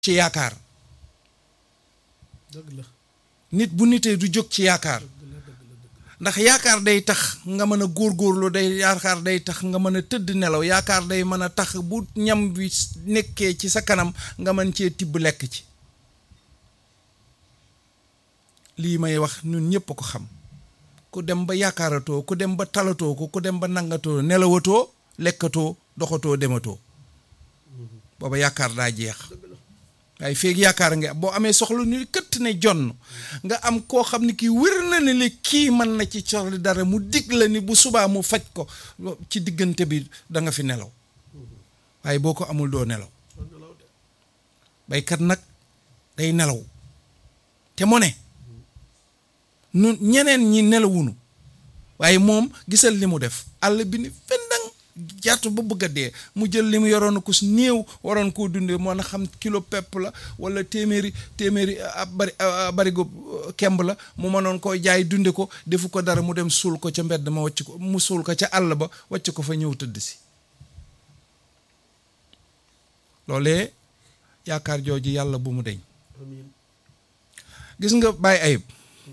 ci yaakaar dëgg la nit bu nitee du jóg ci yaakaar ndax yaakaar day tax nga mën a góorgóorlu day yaakaar day tax nga mën a tëdd nelaw yaakaar day mën a tax bu ñam bi nekkee ci sa kanam nga mën cee tibb lekk ci lii may wax ñun ñëpp a ko xam ku dem ba yaakaaratoo ku dem ba talatoo ko ku dem ba nangatoo nelawatoo lekkatoo doxatoo dematoo booba yaakaar daa jeex waaye feeg yaakaar nga boo amee soxla ñu këtt ne jonn nga am koo xam ne kii wér na ne li kii mën na ci soxla dara mu dig la ni bu subaa mu faj ko ci diggante bi da nga fi nelaw waaye boo ko amul doo nelaw baykat nag day nelaw te mu ne nun ñeneen ñi nelawunu waaye moom gisal li mu def àll bi ni fendang jàtt ba bëgg a dee mu jël li mu yoroon ko su néew waroon koo dundee moo na xam kilo pepp la wala téeméeri téeméeri ab bari barigo kemb la mu mënoon koo jaay dunde ko defu ko dara mu dem suul ko ca mbedd ma wàcc ko mu suul ko ca àll ba wàcc ko fa ñëw tëdd si loolee yaakaar jooju yàlla bu mu deñ amiin gis nga bàyyi ayib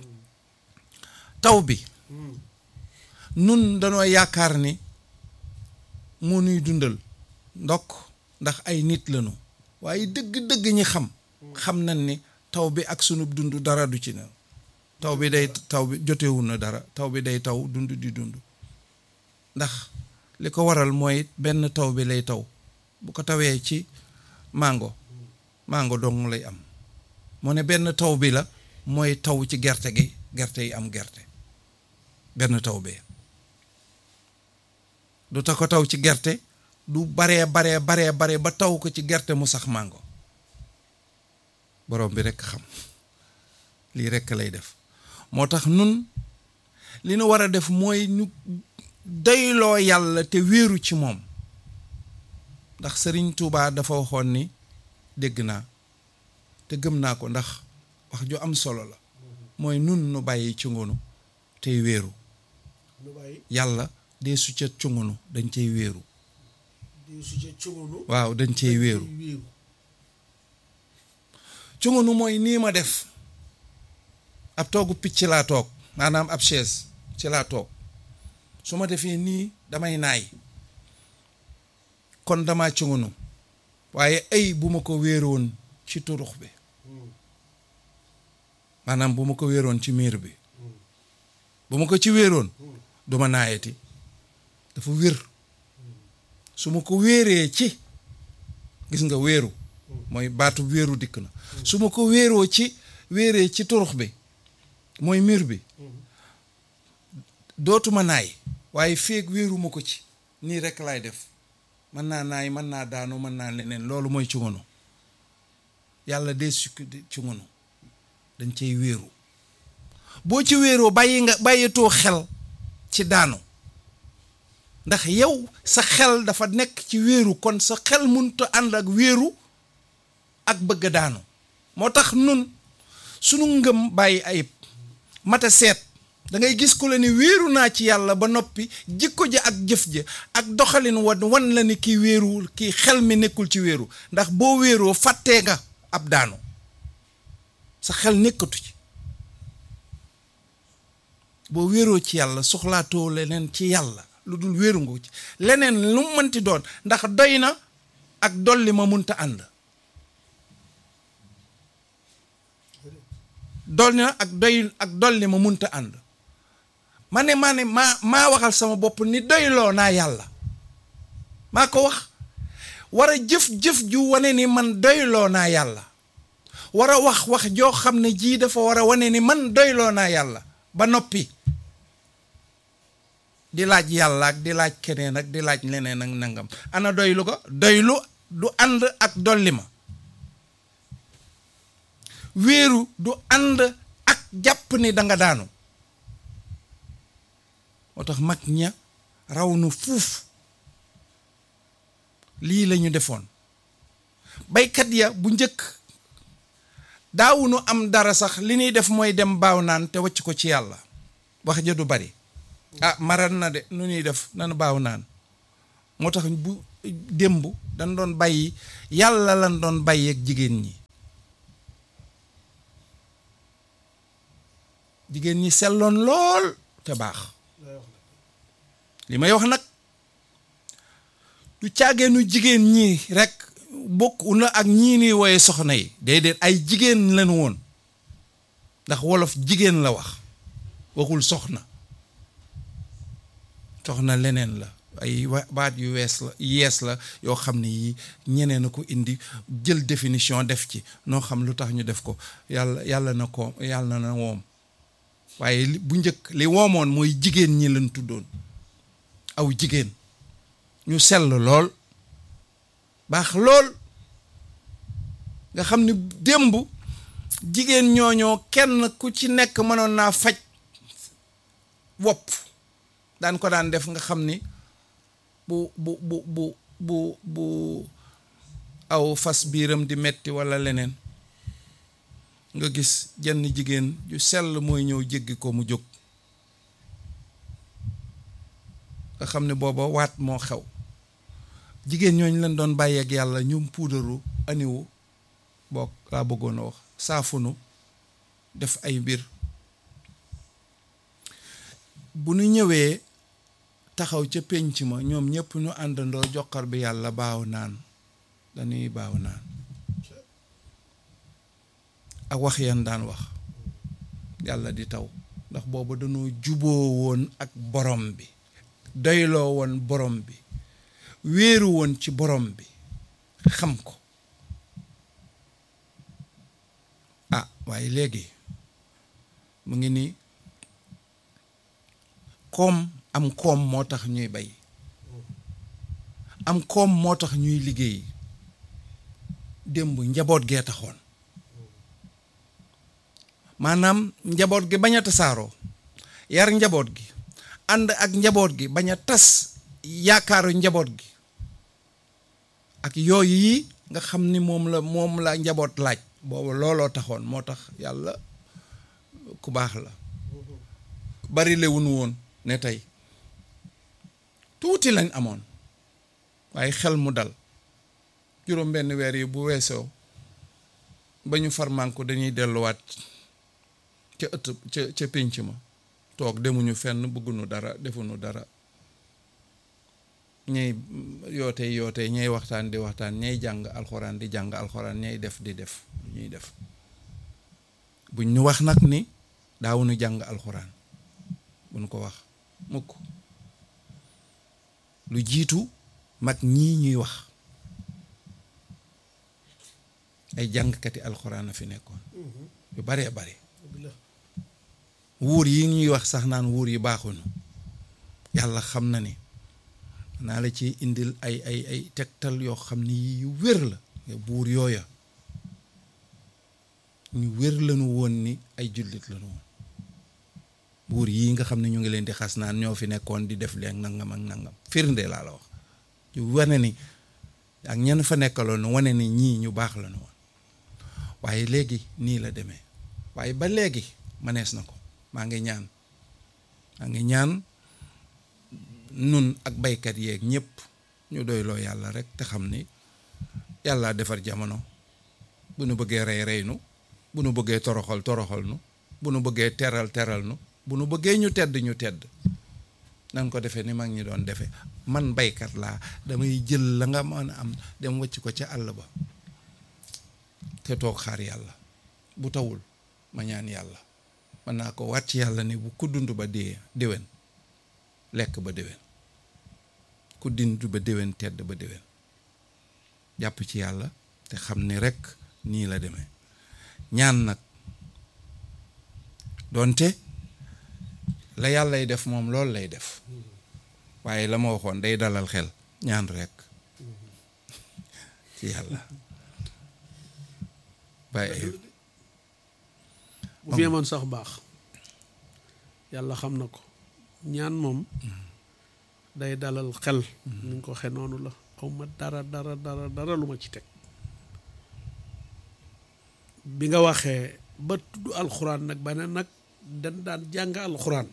taw bi nun danoo yaakaar ni moo nuy dundal ndokk ndax ay nit lañu waaye dëgg-dëgg ñi xam xam nañ ni taw bi ak sunu dund dara du ci ne taw bi day taw bi jotewul na dara taw bi day taw dund di dund ndax li ko waral mooy benn taw bi lay taw bu ko tawee ci mango mango dong lay am mu ne benn taw bi la mooy taw ci gerte gi gerte yi am gerte benn taw bee du ta ko taw ci gerte du baree baree baree bare ba taw ko ci gerte mu sax màngo borom bi rekk xam lii rekk lay def moo tax nun li nu war a def mooy ñu doyloo yàlla te wéeru ci moom ndax sëriñ Tuubaa dafa waxoon ni dégg naa te gëm naa ko ndax wax ju am solo la mooy nun nu bàyyi ci ngunu tey wéeru nu bàyyi yàlla dee su ca cungunu dañ cay wéeru di su ca cugunu waaw dañ cay wéeru wéeru cungunu mooy nii ma def ab toogu picc laa toog maanaam ab chaise ci laa toog su ma defee nii damay naay kon dama cungunu waaye ay bu ma ko wéeroon ci turux bi maanaam bu ma ko wéeroon ci miir bi bu ma ko ci wéeroon du ma naayati dafa wér su ma ko wéeree ci gis nga wéeru mooy baatu wéeru dikk na su ma ko wéeroo ci wéeree ci turux bi mooy miir bi dootuma naay waaye feeg wéeruma ko ci nii rekk laay def mën naa naay mën naa daanu mën naa leneen loolu mooy cungunu yàlla dee sukk cungunu dañ cay wéeru boo ci wéeroo bàyyi nga bàyyitoo xel ci daanu ndax yow sa xel dafa nekk ci wéeru kon sa xel mënut a ànd ak wéeru ak bëgg a daanu moo tax nun sunu ngëm bàyyi ayib mata seet da ngay gis ku la ni wéeru naa ci yàlla ba noppi jikko ja ak jëf ja ak doxalin wan wan la ni kii wéeru kii xel mi nekkul ci wéeru ndax boo wéeroo fàttee nga ab daanu sa xel nekkatu ci boo wéeroo ci yàlla soxlaatoo leneen ci yàlla lu dul wéeru nga ci leneen lu mu mënti doon ndax doy na ak dolli ma munta ànd doy na ak doy ak dolli ma munta ànd ma ne maa ne maa maa waxal sama bopp ni doyloo naa yàlla maa ko wax war a jëf-jëf ju wane ni man doyloo naa yàlla war a wax wax joo xam ne jii dafa war a wane ni man doyloo naa yàlla ba noppi di laaj yàlla ak di laaj keneen ak di laaj leneen ak nangam ana doylu ko doylu du ànd ak dolli ma wéeru du ànd ak jàpp ni danga daanu moo tax mag ña raw nu fuuf lii lañu defoon baykat ya bu njëkk daawunu am dara sax li ñuy def mooy dem baaw naan te wacc ko ci yàlla wax ja du bari ah maran na de nu ñuy def nan baaw naan moo tax bu démb dañ doon bàyyi yàlla lan doon bàyyi ak jigéen ñi jigéen ñi selloon lool te baax lay wax nag li may wax nag du caageenu jigéen ñi rek bokk na ak ñii ni wooye soxna yi déedéet ay jigéen lañu woon ndax wolof jigéen la wax waxul soxna soxna leneen la ay wa- baat yu wees la yees la yoo xam ne yii ñeneen a ko indi jël définition def ci noo xam lu tax ñu def ko yàlla yàlla na ko yàlla na woom waaye li- bu njëkk li woomoon mooy jigéen ñi lañ tuddoon aw jigéen ñu sell lool baax lool nga xam ni démb jigéen ñooñoo kenn ku ci nekk mënoon naa faj wopp daan ko daan def nga xam ni bu bu bu bu bu bu aw fas biiram di metti walla leneen nga gis jenn jigéen ju sell mooy ñëw jéggi ko mu jóg nga xam ne booba waat moo xew jigéen ñooñu leen doon bàyyi ak yàlla ñum puudaru aniwu boog laa bëggoon a wax saafunu def ay mbir bu nu ñëwee taxaw ca pénc ma ñoom ñëpp ñu àndandoo joxar bi yàlla baaw naan dañuy baaw naan ak wax yan daan wax yàlla di taw ndax booba dañoo juboo woon ak borom bi doyloo woon borom bi wéeru woon ci borom bi xam ko ah waaye léegi mu ngi ni koom am koom moo tax ñuy bay am koom moo tax ñuy liggéey démb njaboot gee taxoon maanaam njaboot gi bañ a tasaaroo yar njaboot gi ànd ak njaboot gi bañ a tas yaakaaru njaboot gi ak yooyu yi nga xam ni moom la moom la njaboot laaj boobu looloo taxoon moo tax yàlla ku baax la bari lewunu woon ne tey tuuti lañ amoon waaye xel mu dal juróom benn weer yi bu weesoo ba ñu farmanko dañuy delluwaat ca ëtt ca ca pénc ma toog demuñu fenn bëgguñu dara defuñu dara ñay yoote yoote ñay waxtaan di waxtaan ñay jàng alxuraan di jàng alxuraan ñay def di def lu ñuy def buñ ñu wax nag ni daawuñu jàng alxuraan buñ ko wax mukk lu jiitu mag ñii ñuy wax ay jàngkati alxuraan a fi nekkoon yu baree bare dëgg la wuur yi ñuy wax sax naan wuur yi baaxuñu yàlla xam na ni naa la ci indil ay ay ay tegtal yoo xam ni yu wér la buur yooya ñu wér lañu woon ni ay jullit lañu woon buur yii nga xam ne ñu ngi leen di xas naan ñoo fi nekkoon di def leen nangam ak nangam firnde laa la wax yu wane ni ak ñenn fa nekkaloon wane ni ñii ñu baax lañu woon waaye léegi nii la demee waaye ba léegi manees na ko maa ngi ñaan maa ngi ñaan nun ak baykat yeeg ñëpp ñu doyloo yàlla rek te xam ni yàlla defar jamono bu nu bëggee rey rey nu bu nu bëggee toroxal toroxal nu bu nu bëggee teral teral nu bu nu bëggee ñu tedd ñu tedd nan ko defee ni mag ñi doon defee man baykat laa damay jël la nga mën a am dem wàcc ko ca àll ba te toog xaar yàlla bu tawul ma ñaan yàlla mën naa ko waat ci yàlla ni bu ku dund ba dee déwén lekk ba déwén ku dund ba déwén tedd ba déwén jàpp ci yàlla te xam ni rekk nii la demee ñaan nag doonte la yàllay def moom loolu lay def waaye la ma waxoon day dalal xel ñaan rekk ci yàlla bàyyi bu fi yemoon sax baax yàlla xam na ko ñaan moom day dalal xel ni nga ko waxee noonu la xaw ma dara dara dara dara lu ma ci teg bi nga waxee ba tudd alxuraan nag ba ne nag dañ daan jàng alxuraan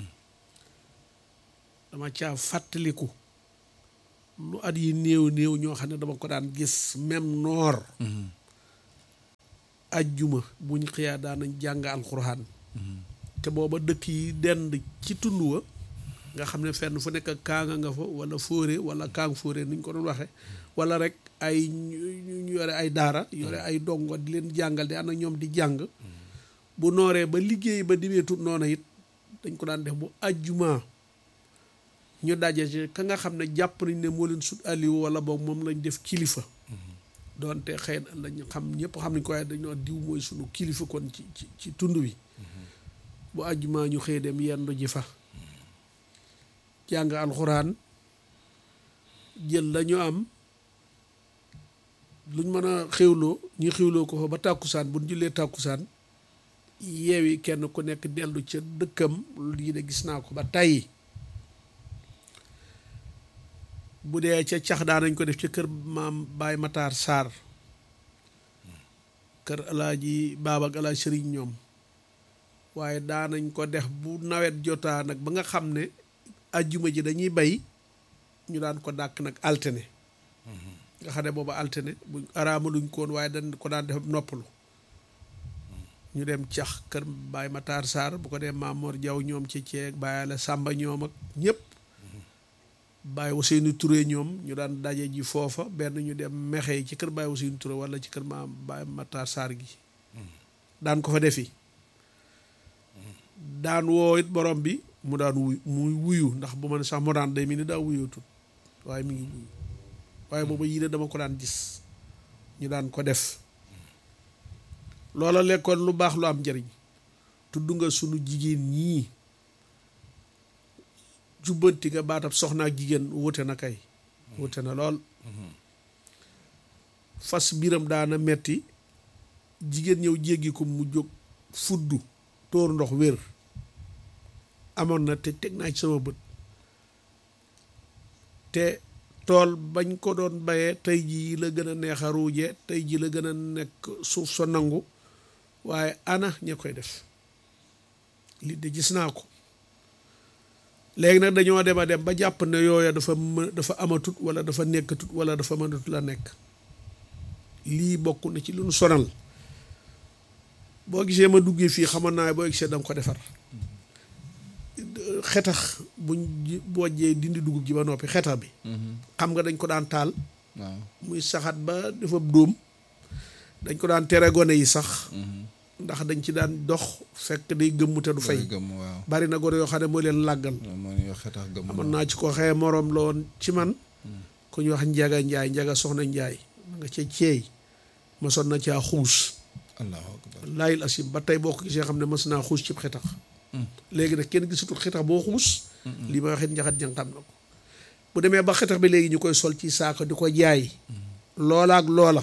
dama caa fàttaliku lu at yi néew néew ñoo xam ne dama ko daan gis même noor ajjuma buñ xëyaa daanañ jàng alxuraan te booba dëkk yi dend ci tund wa nga xam ne fenn fu nekk kaanga nga fa wala fóore wala kaang fóore ni ñu ko doon waxee wala rek ay ñu yore ay daara yore ay dongo di leen jàngal di ànd ak ñoom di jàng bu nooree ba liggéey ba dimeetut noona it dañ ko daan def bu ajjuma ñu daje ci ka nga xam ne jàpp nañ ne moo leen sut aliwu wala boog moom lañ def kilifa doonte xëy na lañ xam ñëpp xam nañ ko waaye dañoo diw mooy sunu kilifa kon ci ci ci tund wi bu ajjuma ñu xëy dem yendu ji fa jàng alxuraan jël lañu am luñ mën a xewloo ñu xewloo ko fa ba tàkkusaan bu ñu jullee tàkkusaan yeewi kenn ku nekk dellu ca dëkkam lii de gis naa ko ba tàyyi bu dee ca cax daan nañ ko def ca kër maam Baay Matar Sarr kër alaaji baaba ak alaaji sëriñ ñoom waaye daan nañ ko def bu nawet jotaa nag ba nga xam ne ajjuma ji dañuy bay ñu daan ko dàkk nag altine nga xam ne booba altine bu araamaluñ koon waaye dañ ko daan def noppalu ñu dem cax kër Baay Matar Sarr bu ko dee Maamoor Jaw ñoom ci ceeg Baay la Sàmba ñoom ak ñëpp Baay Ousseynou Touré ñoom ñu daan daje ji foofa benn ñu dem mexey ci kër Baay Ousseynou Touré wala ci kër maam Baay Matar Sarr gi daan ko fa defi daan woo it borom bi mu daan wuy muy wuyu ndax bu ma ne sax mu daan day mi ni daa wuyootul waaye mi ngi wuyu waaye booba yii de dama ko daan gis ñu daan ko def loola lekkoon lu baax lu am njëriñ tudd nga sunu jigéen ñii jubbanti nga baatab soxna ak jigéen wute na kay wute na lool fas biram daana metti jigéen ñëw jéggi ko mu jóg fuddu tóor ndox wér amoon na te teg naa ci sama bët te tool bañ ko doon bayee tey jii la gën a neex a ruuje tey jii la gën a nekk suuf sa nangu waaye ana ña koy def li de gis naa ko léegi nag dañoo dem a dem ba jàpp ne yooya dafa më dafa amatut wala dafa nekkatut wala dafa mënatut la nekk lii bokk na ci lu nu sonal boo gisee ma duggee fii xamoon naa boo gisee danga ko defar xetax buñ bojjee dindi dugub ji ba noppi xetax bi xam nga dañ ko daan taal waaw muy saxaat ba dafa dóom dañ ko daan tere gone yi sax ndax dañ ci daan dox fekk day gëmm te du fay gëmm waaw bari na gone yoo xam ne mooy leen làggal moo ñu wax xetax gëmm amoon naa ci ko xëye moroom la woon ci man ku ñu wax njaga njaay njaga soxna njaay ma nga ca ceey mosoon na caa xuus allahu akbar laayil asim ba tey boo ko gisee xam ne mos naa xuus cib xetax léegi nag kenn gisatul xetax boo xuus lii ma waxit njaxat jang xam na ko bu demee ba xetax bi léegi ñu koy sol ci saako di ko jaay loola ak loola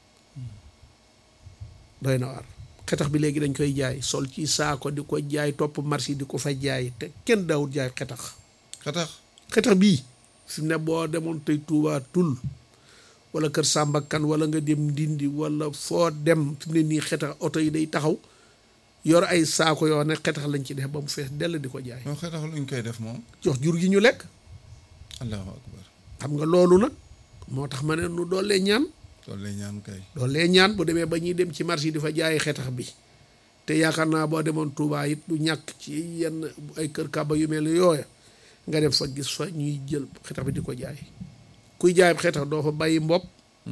doy na waar xetax bi léegi dañ koy jaay sol ci saako di ko jaay topp marché di ko fa jaay te kenn daawut jaay xetax xetax xetax bii fi mu ne boo demoon tey Tuubaa tul wala kër Samba Kan wala nga dem Ndindi wala foo dem fi mu ne nii xetax oto yi day taxaw yor ay saako yoo ne xetax lañ ci def ba mu fees dell di ko jaay moom xetax luñ koy def moom jox jur gi ñu lekk allahu akbar xam nga loolu nag moo tax ma ne nu doolee ñaan loolu lay ñaan kay doolee ñaan bu demee ba ñuy dem ci marché yi di fa jaayi xetax bi te yaakaar naa boo demoon Touba it du ñàkk ci yenn ay kër kàbba yu mel ni yooya nga dem fa gis fa ñuy jël xetax bi di ko jaay kuy jaay xetax doo fa bàyyi mbopp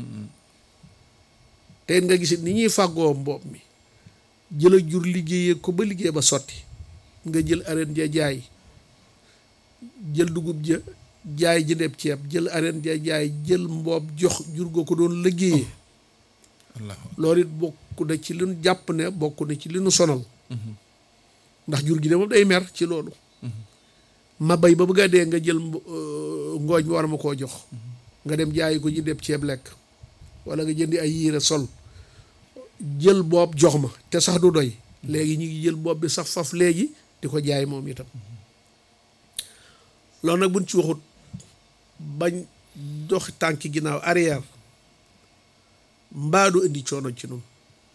te it nga gisit ni ñuy fàggoo mbopp mi jël a jur liggéeyee ko ba liggéey ba sotti nga jël areen ja jaay jël dugub ja jaay jëndeb ceeb jël areen ja jaay jël mboob jox jur goo ko doon liggéeyee allahu loolu it bokk na ci li nu jàpp ne bokk na ci li nu sonal ndax jur gi de moom day mer ci loolu ma bay ba bëgg a dee nga jël mbo- euh, ngooñ mi war ma koo jox nga dem jaayi ko jëndeb ceeb lekk wala nga jëndi ay yére sol jël boob jox ma te sax du doy léegi ñu ngi jël boob bi sax faf léegi di ko jaay moom itam loolu nag buñ ci waxut bañ dox tànki ginnaaw arrière mbaadu indi coono ci noonu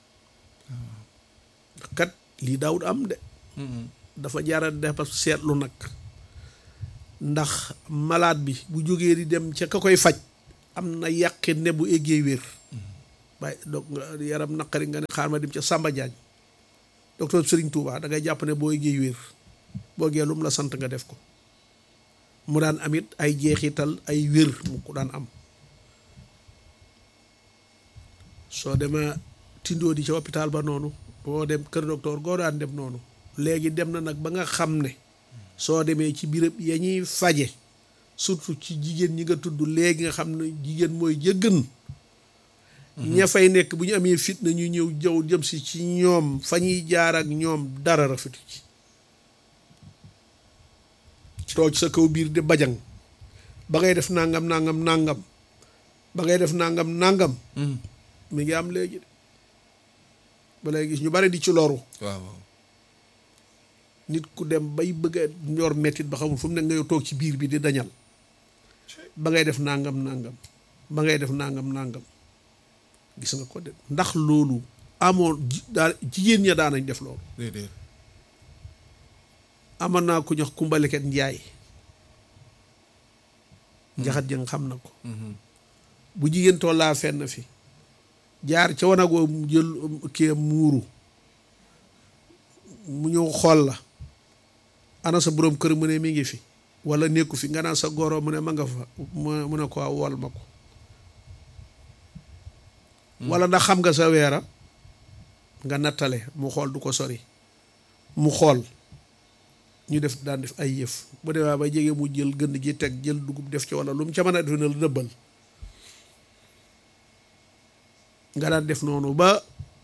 kat lii daawut am de dafa jaara dafa seetlu nag ndax malade bi bu jógee di dem ca ka koy faj am na yàqi ne bu eggee wér waaye donc nga yaram naqari nga ne xaar ma dem ca Samba Jaañ docteur Serigne Touba da ngay jàpp ne boo géey wér boo gee lu mu la sant nga def ko mu daan amit ay jeexital ay wér mu ko daan am soo demee tindoo di ca hôpital ba noonu boo dem kër docteur goo daan dem noonu léegi dem na nag ba nga xam ne soo demee ci birëb ya ñuy faje surtout ci jigéen ñi nga tudd léegi nga xam ne jigéen mooy jëggën ña fay nekk bu ñu amee fitna ñu ñëw jëw jëm si ci ñoom fa ñuy jaar ak ñoom dara rafetu ci toog sa kaw biir di bajang ba ngay def nangam nangam nangam ba ngay def nangam nangam mi ngi am léegi de ba lay gis ñu bari di ci loru waaw waaw nit ku dem bay bëgg a ñor mettit ba xamul fu mu ne nga yow toog ci biir bi di dañal ba ngay def nangam nangam ba ngay def nangam nangam gis nga ko de ndax loolu amoon ji daa jigéen ña daanañ def loolu déedéet amoon naa ku ñox kumbaliket njaay njaxat jëng xam na ko bu jigéen tollaa fenn fi jaar ca wanagoo mu jël kii muuru mu ñëw xool la ana sa boroom kër mu ne mi ngi fi wala nekku fi nga naan sa goro mu ne ma nga fa mu ne ko wol ma ko wala ndax xam nga sa weera nga nattale mu xool du ko sori mu xool ñu def daan def ay yëf bu demee ba jege mu jël gënd gi teg jël dugub def ci wala lu mu ca mën a def na la nëbbal nga daan def noonu ba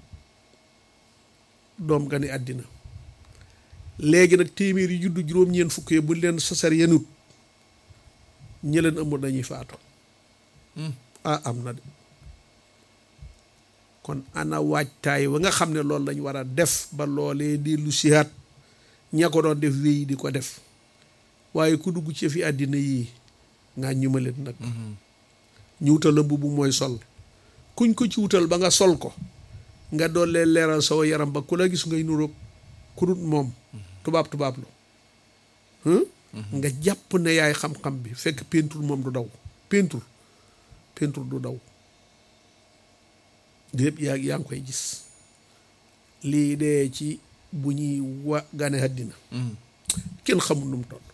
doom nga ni àddina léegi nag téeméer yi juddu juróom-ñeent fukk yi bu leen sasar yenut ñi leen ëmb dañuy faatu ah am na de kon ana waajtaay wa nga xam ne loolu lañ war a def ba loolee di lu sihaat ña ko doon def wéy di ko def waaye ku dugg ci fi àddina yii ngaa ñu ma leen nag ñu wutal la mbubb mooy sol kuñ ko ci wutal ba nga sol ko nga doollee leeral saw yaram ba ku la gis ngay nuroog ku dut moom tubaab tubaab lu nga jàpp ne yaay xam-xam bi fekk peinture moom du daw peinture peinture du daw lépp yaa yaa ngi koy gis lii dee ci bu ñuy wa gane àddina kenn xamul nu mu toll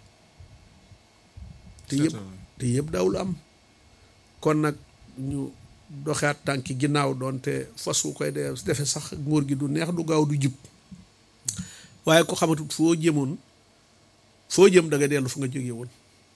te yëpp te yëpp daawul am kon nag ñu doxaat tànki ginnaaw doonte fas wu koy dee defe sax ngóor gi du neex du gaaw du jub waaye ko xamatut foo jëmoon foo jëm da nga dellu fu nga jóge woon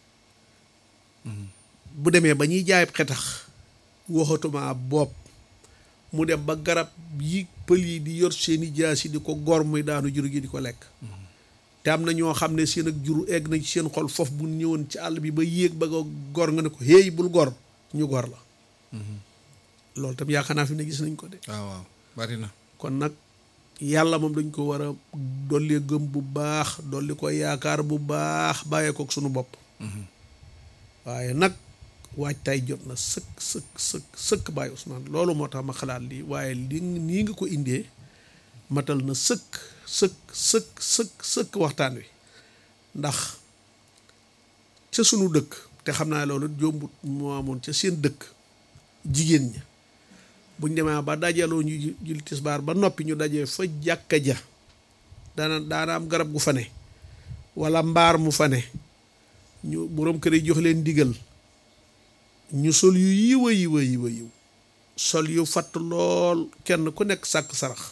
bu demee ba ñuy jaay xetax waxatuma bopp mu dem ba garab yi pël yi di yor seeni jaas yi di ko gor muy daanu jur gi di ko lekk te am na ñoo xam ne seen ak juru egg na ci seen xol foofu bu ñëwoon ci àll bi ba yéeg ba nga gor nga ne ko héey bul gor ñu gor la loolu tam yaakaar naa fi ne gis nañ ko de waaw waaw bari na kon nag yàlla moom dañ ko war a dolli gëm bu baax dolli ko yaakaar bu baax bàyyee kook sunu bopp waaye nag waajtaay jot na sëkk sëkk sëkk sëkk Baye Ousmane loolu moo tax ma xalaat lii waaye li nii nga ko indee matal na sëkk sëkk sëkk sëkk sëkk waxtaan wi ndax ca sunu dëkk te xam naa loolu jombut moo amoon ca seen dëkk jigéen ña buñ demee ba dajaloo ñu jul tisbaar ba noppi ñu dajee fa jàkka ja daana daana am garab gu fa ne wala mbaar mu fa ne ñu boroom kër yi jox leen digal ñu sol yu yiwa yiwa yiwa yiw sol yu fatt lool kenn ku nekk sàkk sarax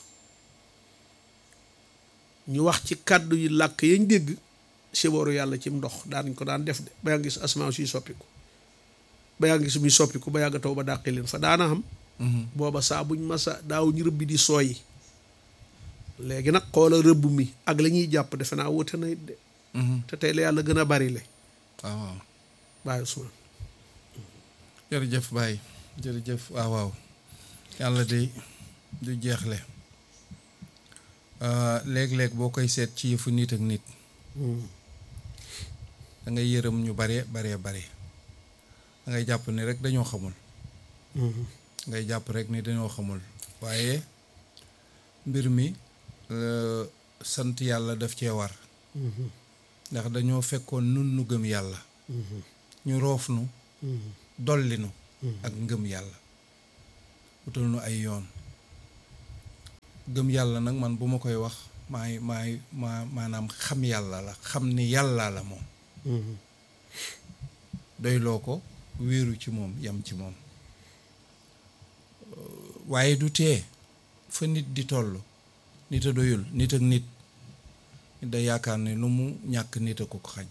ñu wax ci kàddu yi làkk yañ dégg sibooru yàlla cim ndox daanañ ko daan def de ba yaa ngi gis asamaan suy soppiku ba yaa ngi gis muy soppiku ba yàgg taw ba dàqi leen fa daana xam booba saa buñ masa daaw ñu rëbb di sooyi léegi nag xoola rëbb mi ak la ñuy jàpp defe naa wute na it de te tey la yàlla gën a bari le waaw waaw Baye Ousmane jërëjëf Baye jërëjëf waaw waaw yàlla de du jeexle léeg-léeg boo koy seet ci yëfu nit ak nit da ngay yërëm ñu bare bare bare da ngay jàpp ni rek dañoo xamul ngay jàpp rek ni dañoo xamul waaye mbir mi sant yàlla daf cee war ndax dañoo fekkoon nun nu gëm yàlla ñu roof nu dolli nu ak ngëm yàlla wutal nu ay yoon gëm yàlla nag man bu ma koy wax maay maay ma maanaam xam yàlla la xam ni yàlla la moom doyloo ko wéeru ci moom yam ci moom waaye du tee fa nit di toll nit a doyul nit ak nit da yaakaar ne lu mu ñàkk nit a ko ko xañ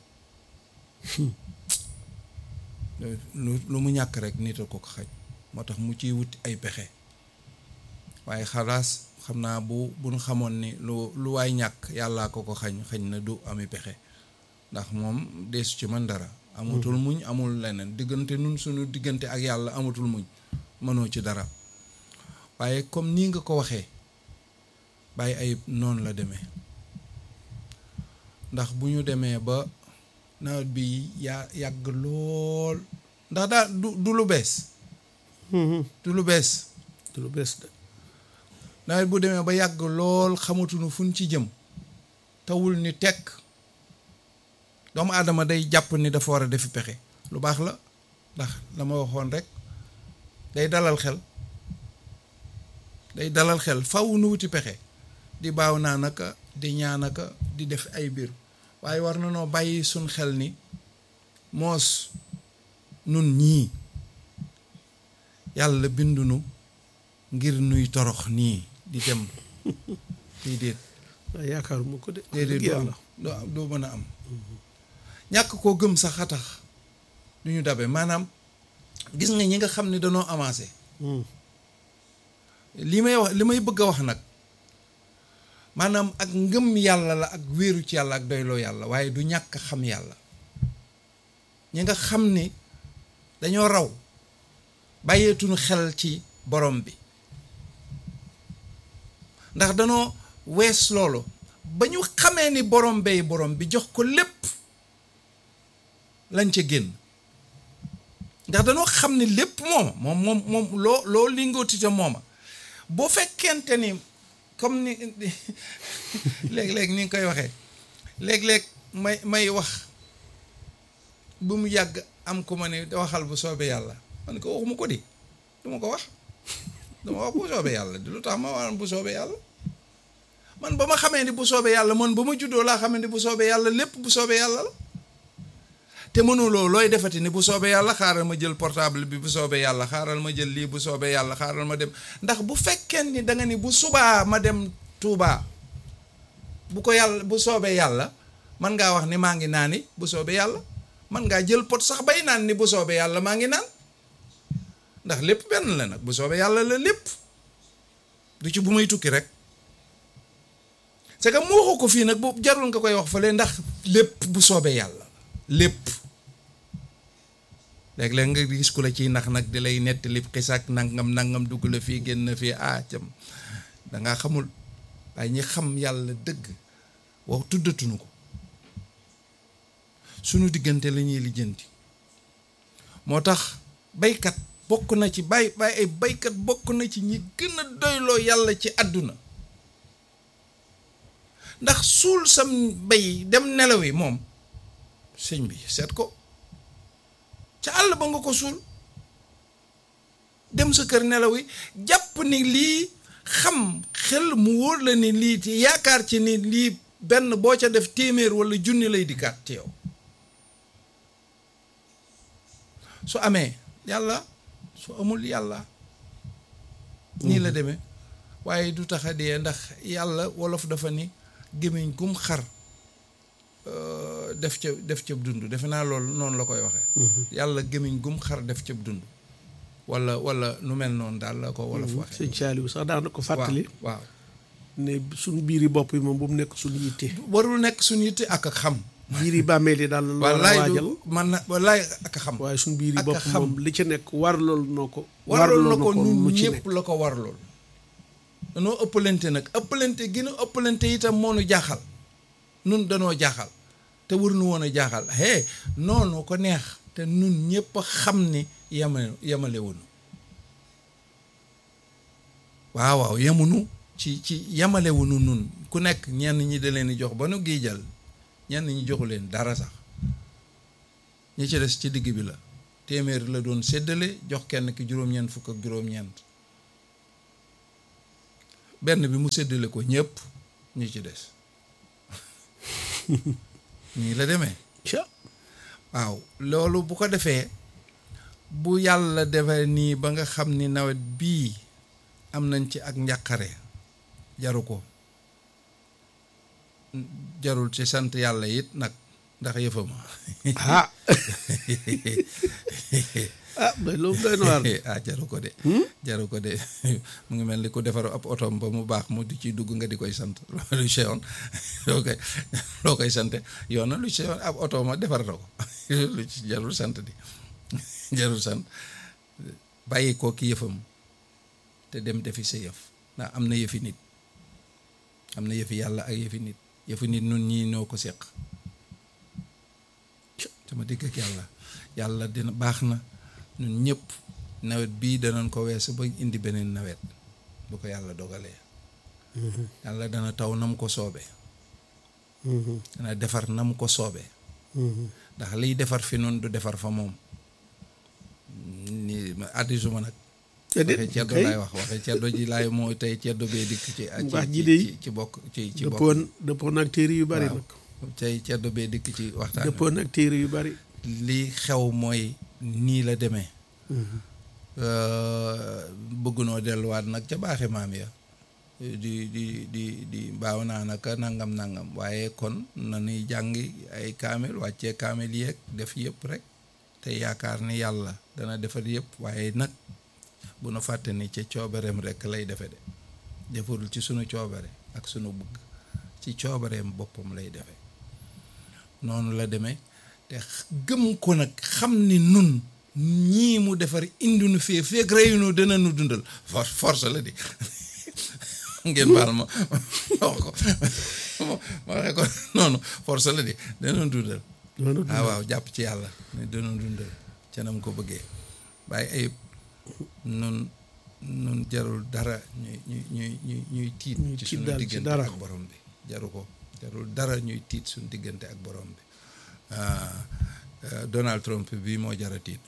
lu lu mu ñàkk rek nit a ko ko xañ moo tax mu ciy wuti ay pexe waaye xalaas xam naa bu bu ñu xamoon ni lu lu waay ñàkk yàllaa ko ko xañ xañ na du ami pexe ndax moom deesu ci man dara amatul muñ amul leneen diggante nun suñu diggante ak yàlla amatul muñ mënoo ci dara waaye comme nii nga ko waxee bàyyi ayib noonu la demee ndax bu ñu demee ba nawet bi yaa yàgg lool ndax daa du du lu bees du lu bees du lu bees de nawet bu demee ba yàgg lool xamatuñu fuñ ci jëm tawul ni tekk doomu aadama day jàpp ni dafa war a defi pexe lu baax la ndax la ma waxoon rek day dalal xel day dalal xel faw nu wuti pexe di baaw naa naka di ñaanaka di def ay mbir waaye war na noo bàyyi suñ xel ni moos nun ñii yàlla bindunu ngir nuy torox nii di dem déedéet waaw yaakaaruma ko de déedéet du am du am doo mën a am ñàkk koo gëm sax a tax du ñu dabe maanaam gis nga ñi nga xam ne danoo avancé li may wax li may bëgg a wax nag maanaam ak ngëm yàlla la ak wéeru ci yàlla ak doyloo yàlla waaye du ñàkk xam yàlla ñi nga xam ni dañoo raw bàyyeetuñu xel ci borom bi ndax danoo wees loolu ba ñu xamee ni borom bay borom bi jox ko lépp lañ ca génn ndax danoo xam ni lépp mooma moom moom moom loo loo lingootite mooma boo fekkente ni comme ni léeg-léeg ni nga koy waxee léeg-léeg may may wax bu mu yàgg am ku ma ne waxal bu soobee yàlla man ko waxuma ko di du ma ko wax dama wax bu soobee yàlla di lu tax ma wax bu soobee yàlla man ba ma xamee ni bu soobee yàlla man ba ma juddoo laa xamee ni bu soobee yàlla lépp bu soobee yàlla la te mënuloo looy defati ni bu soobee yàlla xaaral ma jël portable bi bu soobee yàlla xaaral ma jël lii bu soobee yàlla xaaral ma dem ndax bu fekkee ni da nga ni bu subaa ma dem Tuubaa bu ko yàlla bu soobee yàlla man ngaa wax ni maa ngi naani bu soobee yàlla man ngaa jël pot sax bay naan ni bu soobee yàlla maa ngi naan ndax lépp benn la nag bu soobee yàlla la lépp du ci bu may tukki rek c'est que mu waxu ko fii nag bu jarul nga koy wax fële ndax lépp bu soobee yàlla lépp léeg-léeg nga gis ku la ciy nax nag di lay nettali xisaak nangam nangam dugg la fii génn fii ah cam dangaa xamul waaye ñi xam yàlla dëgg wax tuddatuñu ko sunu diggante la ñuy lijjanti moo tax baykat bokk na ci bay bay ay baykat bokk na ci ñi gën a doyloo yàlla ci àdduna ndax suul sam bay dem nelaw yi moom sëñ bi seet ko ca àll ba nga ko suul dem sa kër nelaw yi jàpp ni lii xam xel mu wóor la ni lii ci yaakaar ci ni lii benn boo ca def téeméer walla junni lay dikkaat ci yow su amee yàlla su amul yàlla nii la demee waaye du tax a dee ndax yàlla wolof dafa ni gémmiñ gum xar def ca def ca dund defe naa loolu noonu la koy waxee yàlla gémmiñ gum xar def ca dund wala wala nu mel noonu daal la ko wolof waxee sëñ Saliou sax daan na ko fàttali waaw ne suñu biiri bopp yi moom bu mu nekk suñu yitte warul nekk suñu yitte ak ak xam biiri bàmmeel yi daal la war a wallaay waajal du man na wallaay ak a xam waaye suñu biiri ak a bopp xam. moom li ci nekk war loolu noo ko warlool na ko lu nun ci ñëpp nekk la ko warlool danoo ëppalante nag ëppalante gi nu ëppalante itam moo nu jaaxal nun danoo jaaxal te war nu woon a jaaxal hee noonu ko neex te nun ñëpp a xam ni yemale yemalewunu waaw waaw yemunu ci ci yemalewunu nun ku nekk ñenn ñi da leen di jox ba nu giijal ñenn ñi joxu leen dara sax ñi ci des ci digg bi la téeméer la doon séddale jox kenn ki juróom-ñeent fukk ak juróom-ñeent benn bi mu séddale ko ñëpp ñi ci des nii la demee ca waaw loolu bu ko defee bu yàlla defee nii ba nga xam ni nawet bii am nañ ci ak njàqare jaru ko jarul ci sant yàlla it nag ndax yëfama ah ah mais loolu doy na waar ah jaru ko de jaru ko de mu ngi mel ni ku defar ab otoom ba mu baax mu di ciy dugg nga di koy sant lu seyoon loo koy loo koy sante yoon na lu seyoon ab oto ma defar na ko lu ci jarul sant di jarul sant bàyyi ko ki yëfam te dem defi sa yëf ndax am na yëfi nit am na yëfi yàlla ak yëfi nit yëfi nit nun ñii ñoo ko seq sama digg ak yàlla yàlla dina baax na ñun ñëpp nawet bii danañ ko weesu ba indi beneen nawet bu ko yàlla dogalee yàlla dana taw nam ko soobee dana defar nam ko soobee ndax liy defar fi noonu du defar fa moom ni addisuma nag waxee ceddo laay wax waxee ceddo ji laay moo tey ceddo bee dikk ci wax ji de ci ci bokk ci ci bokk dëppoon dëppoon ak téere yu bari nag tey ceddo bee dikk ci waxtaan dëppoon ak téere yu bari li xew mooy nii la demee bëggunoo delluwaat nag ca baaxe maam ya di di di di baaw naa naka nangam nangam waaye kon na nuy jàngi ay kaamil wàccee kaamil yeeg def yëpp rek te yaakaar ni yàlla dana defar yëpp waaye nag bu nu fàtte ni ca coobareem rek lay defe de defarul ci sunu coobare ak sunu bëgg ci coobareem boppam lay defe noonu la demee te gëm ko nag xam ni nun ñii mu defar indi nu fee feeg reyunu dana nu dundal force force la di ngeen baal ma wax ko ma waxee ko noonu force la di dana nu dundal waaw waaw jàpp ci yàlla ne dana nu dundal ca nam ko bëggee bàyyi ayib nun nun jarul dara ñuy ñuy ñuy ñuy ñuy tiit ci suñu diggante ak borom bi jaru ko jarul dara ñuy tiit suñu diggante ak borom bi Donald Trump bii moo jara tiit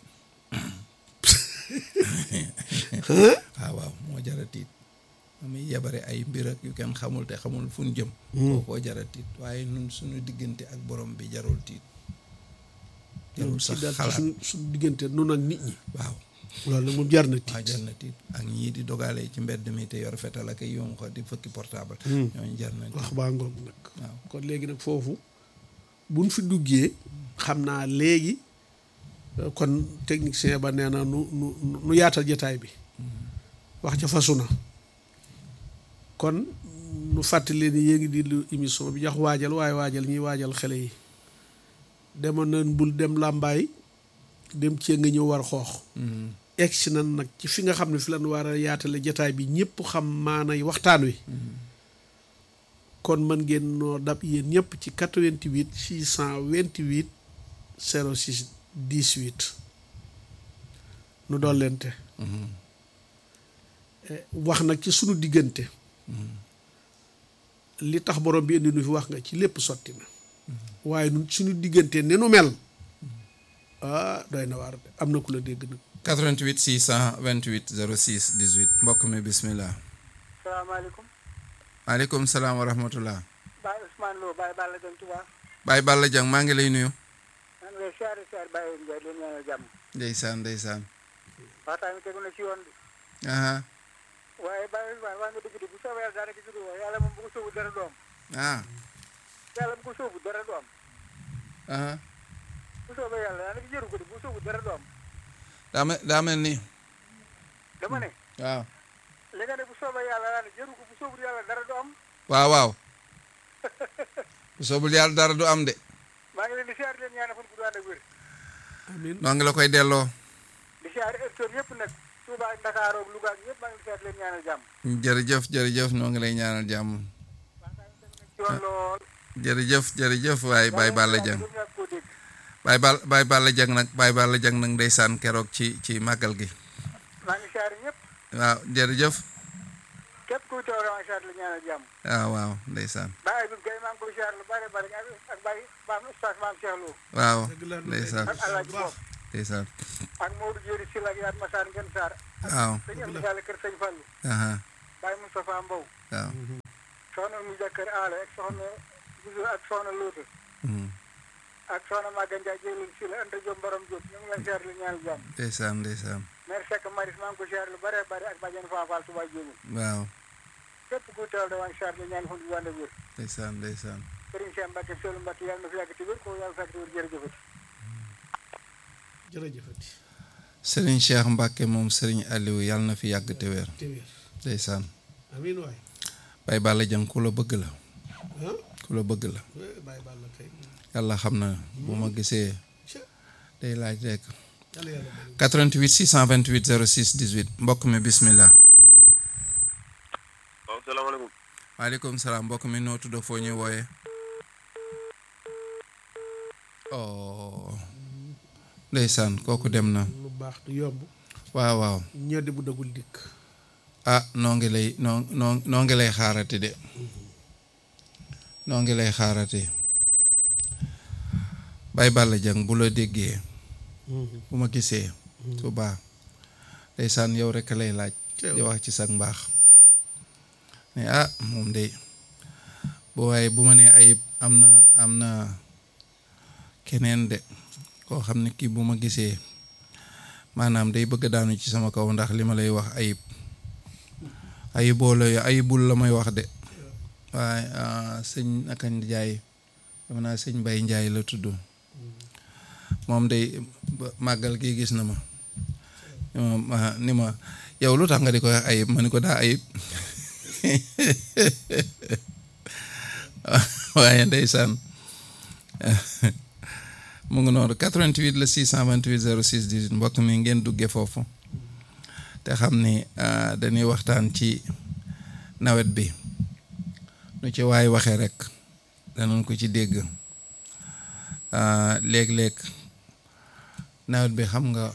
waaw waaw moo jara tiit muy yebare ay mbir ak yu kenn xamul te xamul fu ñu jëm kookoo jara tiit waaye nun suñu diggante ak borom bi jarul tiit jarul sax xalaat suñu diggante nun ak nit ñi waaw loolu moom jar na tiit waaw jar na tiit ak ñii di dogale ci mbedd mi te yor fetal ak yom ko di fëkki portable ñooñu jar na tiit wax baa ngoog nag waaw kon léegi nag foofu buñ fi duggee xam naa léegi kon technicien ba nee na nu nu nu yaatal jataay bi wax ca fasu na kon nu fàttali ni yéen ngi di lu émission bi jox waajal waaye waajal ñuy waajal xale yi demoon nañ bul dem làmbaay dem cee nga ñëw war xoox egg si nan nag ci fi nga xam ne fi lan war a yaatale jataay bi ñëpp xam maanay waxtaan wi kon mën ngeen noo dab yéen ñëpp ci 88 628 06 18 nu doon leente wax nag ci sunu diggante li tax borom bi indi nu fi wax nga ci lépp sotti na waaye nun suñu diggante ne nu mel ah doy na waar am na ku la dégg nag 88 628 06 18 mbokk mi bismillah salaamaaleykum maaleykum salaam wa rahmatullah Baye Ousmane Lo Baye Balla Dieng Touba Baye Balla Dieng maa ngi lay nuyu maa ngi lay siyaare siyaare Baye Ndiaye leen ñaanal jàmm ndeysaan ndeysaan waxtaan bi tegu na ci yoon bi aha waaye Baye Ousmane wax nga dëgg de bu soobee yàlla daanaka jóge wax yàlla moom bu ko sóobu dara du am ah yàlla bu ko sóobu dara du am aha bu soobee yàlla daanaka jëru ko de bu sóobu dara du am daa mel daa mel ni dama ne waaw li nga ne bu soobee yàlla daanaka jëru ko bu sóobu yàlla dara du am waaw waaw bu soobul yàlla dara du am de maa ngi leen di siyaare leen ñaanal fan bu ànd ak wér amiin noo ngi la koy delloo di siyaare heure yëpp nag Touba ak Dakar ak Louga ak ñëpp maa ngi leen di siyaare leen ñaanal jàmm jërëjëf jërëjëf noo ngi lay ñaanal jàmm waxtaan bi tegu na ci yoon lool jërëjëf jërëjëf waaye Baye Balla Dieng ñoom ñàkk koo dégg Baye Bal Baye Balla Dieng nag Baye Balla Dieng nag ndeysaan keroog ci ci màggal gi maa ngi siyaare ñëpp waaw jërëjëf képp kuy teew maa ngi siyaare la ñaanal jàmm waaw waaw ndeysaan Baye Abib Gueye maa ngi koy siyaare lu bare bare ak ak Baye maam Oustaz maam Cheikh Lo waaw dëgg la ndeysaan ak Alaaji Bopp ndeysaan ak Maodo Diéry Sylla ak Yaat Massar Ngën Sarr waaw sëñ Amdi Sall kër sëñ Fallu aha Baye Moustapha Mbow waaw soxna mu jàkkër aale ak soxna Buso ak soxna Luutu Hmm. ak soxna Maga Ndiaye jëlul si la Anta Diop borom Diop ñu ngi leen siyaar lu ñaanal jàmm ndeysaan ndeysaan maire Seck Maris maa ngi ko siyaar lu bare bare ak bàjjen Faa Fall Touba Diop waaw képp ku teew da waan siyaar lu ñaan fu ñu wànd wér ndeysaan ndeysaan Serigne Cheikh Mbacke Seydou Mbacke yàlla na fi yàgg ci wér ko yàlla fekk ci wér jërëjëfati jërëjëfati Serigne Cheikh Mbacke moom Serigne Aliou yàlla na fi yàgg te wér te wér ndeysaan amiin waay Baye Balla Dieng ku la bëgg la ah ku la bëgg la eh, bàyyi baal la kay yàlla xam na bu ma gisee Ca, day laaj rek yàlla yàlla bëri 88 628 06 18 mbokk mi bismillah waaw salaamaaleykum maaleykum salaam mbokk mi noo tudd foo ñuy wooyee oh ndeysaan kooku dem na lu baax du yomb waaw waaw ñeddi bu dagul dikk ah noo ngi lay noo noo noo ngi lay xaarati de noo ngi lay xaarati Baye Balla Dieng bu la déggee bu ma gisee subaa ndeysaan yow rek lay laaj Teew. di wax ci sag mbaax ne ah moom de bu waaye bu ma nee ayib am na am na keneen de koo xam ne kii bu ma gisee maanaam day bëgg daanu ci sama kaw ndax li ma lay wax ayib ayiboo la ayibul la may wax de waaye ah, sëñ naka Njaay dama naa sëñ Mbay Njaay la tudd moom day ba- màggal gi gis na ma ni ma ma- ni ma yow lu tax nga di ko wax ayib ma ni ko daa ayib waaye ndeysaan mu ngi noonu 88 la 628 06 18 mbokk mi ngeen duggee foofu te xam ni ah, dañuy waxtaan ci nawet bi nu ci waay waxee rek danañ ko ci dégg ah, léeg-léeg nawet bi xam nga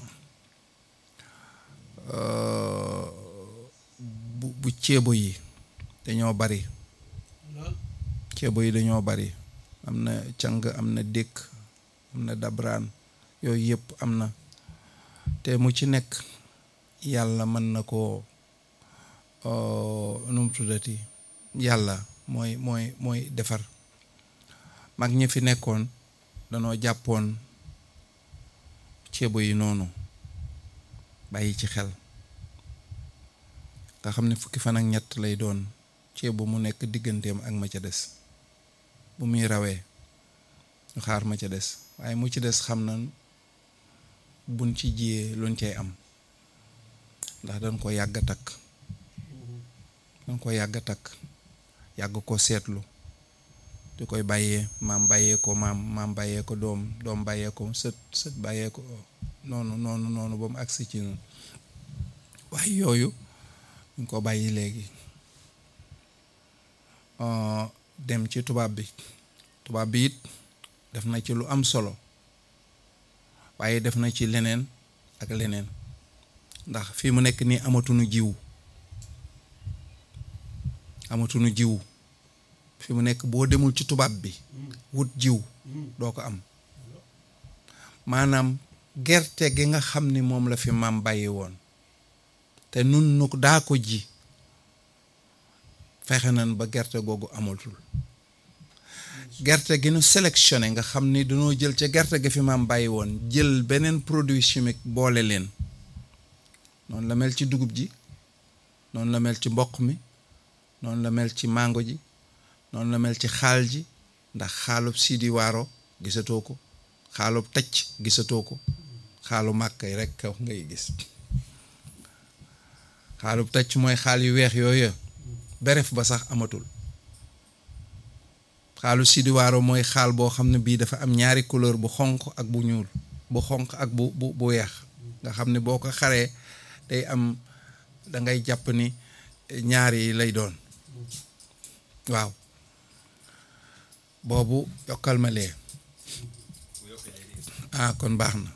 euh, bu bu ceebo yi dañoo bari lool ceebo yi dañoo bari am na càng am na dékk am na dabraan yooyu yëpp am na te mu ci nekk yàlla mën na koo euh, nu mu tuddati yàlla mooy mooy mooy defar mag ñi fi nekkoon danoo jàppoon ceebo yi noonu bàyyi ci xel nga xam ne fukki fan ak ñett lay doon ceebo mu nekk digganteem ak ma ca des bu muy rawee ñu xaar ma ca des waaye mu ci des xam na buñ ci jiyee luñ cay am ndax dañ ko yàgg a takk dañ ko yàgg a takk yàgg ko seetlu di koy bàyyee maam bàyyee ko maam maam bàyyee ko doom doom bàyyee ko sët sët bàyyee ko noonu noonu noonu ba mu agsi ci noonu waaye yooyu ñu ko bàyyi léegi Uh, dem ci tubaab bi tubaab bi it def na ci lu am solo waaye def na ci leneen ak leneen ndax fii mu nekk nii amatuñu jiw amatuñu jiw fi mu nekk boo demul ci tubaab bi wut jiw doo ko am maanaam gerte gi nga xam ni moom la fi maam bàyyi woon te nun nu daa ko ji fexe nañ ba gerte googu amatul gerte gi nu sélectionné nga xam ni dañoo jël ca gerte gi fi maam bàyyi woon jël beneen produit chimique boole leen noonu la mel ci dugub ji noonu la mel ci mboq mi noonu la mel ci mango ji noonu la mel ci xaal ji ndax xaalub sidi waaro gisatoo ko xaalub tacc gisatoo ko xaalu màkkay rek kaw ngay gis xaalub tacc mooy xaal yu weex yooyu beref ba sax amatul xaalu sidiwaaro mooy xaal boo xam ne bii dafa am ñaari couleur bu xonq ak bu ñuul bu xonq ak bu bu bu weex nga xam ne boo ko xaree day am da ngay jàpp ni ñaari yi lay doon waaw boobu yokkal ma lee ah kon baax na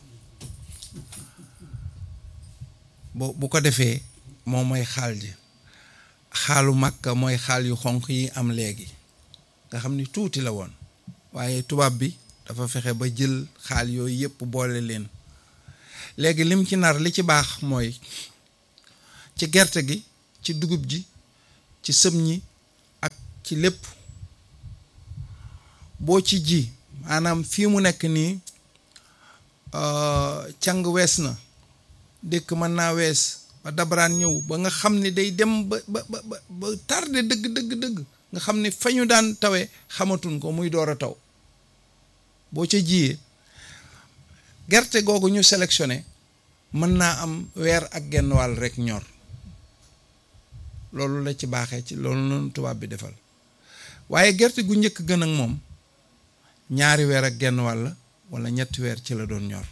bu bu ko defee moom mooy xaal ji xaalu màkka mooy xaal yu xonq yi am léegi nga xam ni tuuti la woon waaye tubaab bi dafa fexe ba jël xaal yooyu yëpp boole leen léegi lim ci nar li ci baax mooy ci gerte gi ci dugub ji ci sëm ñi ak ci ci lépp boo ci ji maanaam fii mu nekk nii càng wees na dëkk mën naa wees ba dabaraan ñëw ba nga xam ne day dem ba ba ba ba tardé dëgg dëgg dëgg nga xam ne fa ñu daan tawee xamatuñ ko muy door a taw boo ca jiyee gerte googu ñu sélectionné mën naa am weer ak genn wàll rek ñor loolu la ci baaxee ci loolu noonu tubaab bi defal waaye gerte gu njëkk gën ak moom ñaari weer ak genn wàll wala ñetti weer ci la doon ñor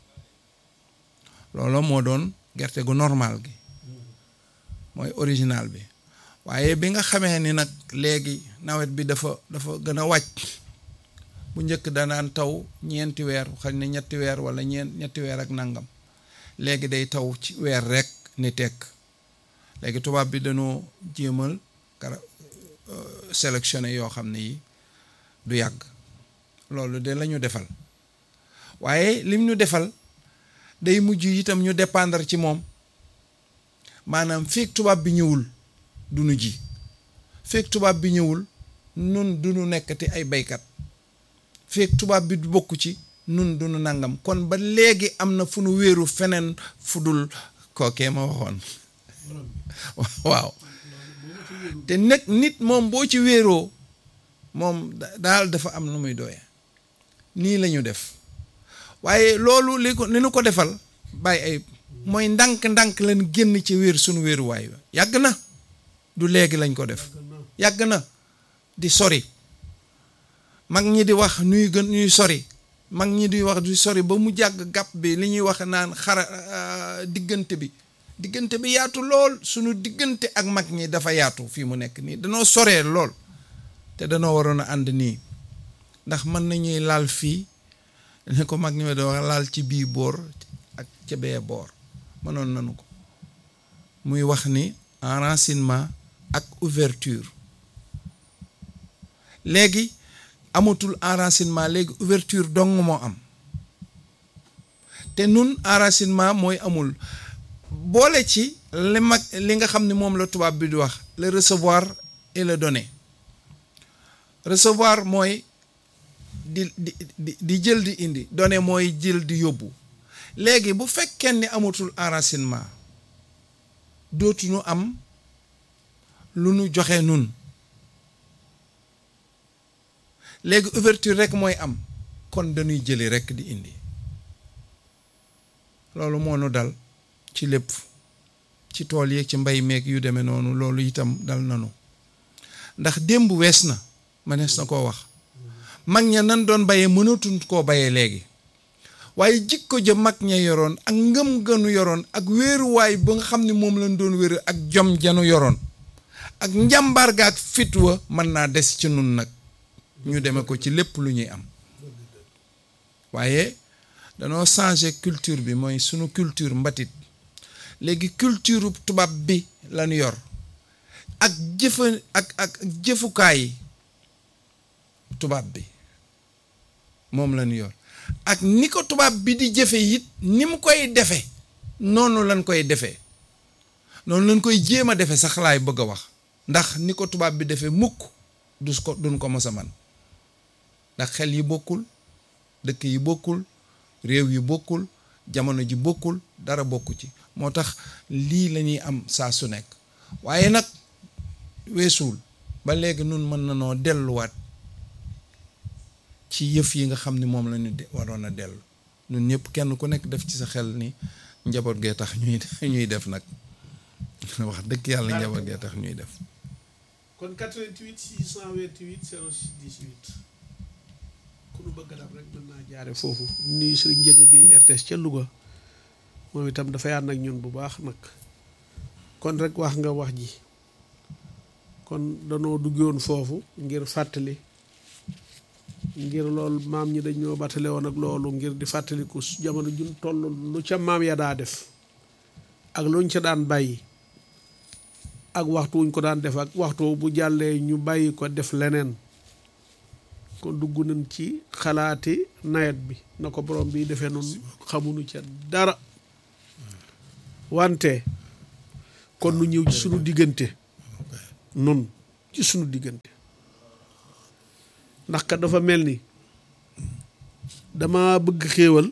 loolu moo doon gerte gu normal gi mooy original bi waaye bi nga xamee ni nag léegi nawet bi dafa dafa gën a wàcc bu njëkk danaan taw ñeenti weer xañ ne ñetti weer wala ñeent ñetti weer ak nangam léegi day taw ci weer rek ni tekk léegi tubaab bi dañoo jéemal kara sélectionné yoo xam ne yi du yàgg loolu de la ñu defal waaye lim ñu defal day mujj itam ñu dépendre ci moom maanaam feek tubaab bi ñëwul du nu ji feek tubaab bi ñëwul nun du nu nekkati ay baykat feek tubaab bi du bokk ci nun du nu nangam kon ba léegi am na fu nu wéeru feneen fu dul kookee ma waxoon waaw te nag nit moom boo ci wéeroo moom daal dafa am nu muy doye nii la ñu def waaye loolu li ko li nu ko defal bàyyi ay mooy ndànk-ndànk lañ génn ci wéer sunu wéeruwaay ba yàgg na du léegi lañ ko def yàgg na di sori mag ñi di wax ñuy gën ñuy sori mag ñi di wax di sori ba mu jàgg gàpp bi li ñuy wax naan xara diggante bi diggante bi yaatu lool sunu diggante ak mag ñi dafa yaatu fii mu nekk nii danoo soree lool te danoo waroon a ànd nii ndax mën nañuy laal fii ne ko mag ñi ma doon laal ci bii boor ak ca bee boor mënoon nañu ko muy wax ni enracinement ak ouverture léegi amatul enracinement léegi ouverture dong moo am te nun enracinement mooy amul boole ci li mag li nga xam ne moom la tubaab bi di wax le recevoir et le donner recevoir mooy di di di di jël di indi donner mooy jël di yóbbu léegi bu fekkee ni amatul enracinement dootuñu am lu nu joxe nun léegi ouverture rek mooy am kon dañuy jëli rek di indi loolu moo nu dal ci lépp ci tool yeeg ci mbay meeg yu demee noonu loolu itam dal nanu ndax démb wees na mënees na koo wax mag ña nan doon bayee mënatuñ koo bayee léegi waaye jikko ja mag ña yoroon ak ngëm gënu yoroon ak wéeruwaay ba nga xam ne moom lañ doon wéeru ak jom janu yoroon ak njàmbaar ga ak fit wa mën naa des ci nun nag ñu deme ko ci lépp lu ñuy am waaye danoo changé culture bi mooy sunu culture mbatit léegi culture tubaab bi lañu yor ak jëfa ak ak jëfukaay tubaab bi moom lañu yor ak ni ko tubaab bi di jëfe it ni mu koy defe noonu lañ koy defee noonu lañ koy jéem a defe sax laay bëgg a wax ndax ni ko tubaab bi defee mukk du ko duñ ko mos a man ndax xel yi bokkul dëkk yi bokkul réew yi bokkul jamono ji bokkul dara bokku ci moo tax lii la ñuy am saa su nekk waaye nag weesuwul ba léegi nun mën na noo delluwaat ci yëf yi nga xam ni moom la ñu waroon a dellu ñun ñëpp kenn ku nekk def ci sa xel ni njaboot gee tax ñuy ñuy def nag wax dëgg yàlla njaboot gee tax ñuy def. kon 88 628 06 18 ku nu bëgg dab rek mën naa jaare foofu nuyu Sëriñ Njëga Géey RTS ca Louga moom itam dafay ànd ak ñun bu baax nag kon rek wax nga wax ji kon danoo duggoon foofu ngir fàttali ngir loolu maam ñi dañoo battale woon ak loolu ngir di fàttaliku jamono jun toll lu ca maam ya daa def ak luñ ca daan bàyyi ak waxtu wuñ ko daan def ak waxtu bu jàllee ñu bàyyi ko def leneen kon dugg nañ ci xalaati nawet bi na ko borom bi defee noonu xamuñu ca dara wante kon nu ñëw ci sunu diggante nun ci sunu diggante ndax kat dafa mel ni dama bëgg xéewal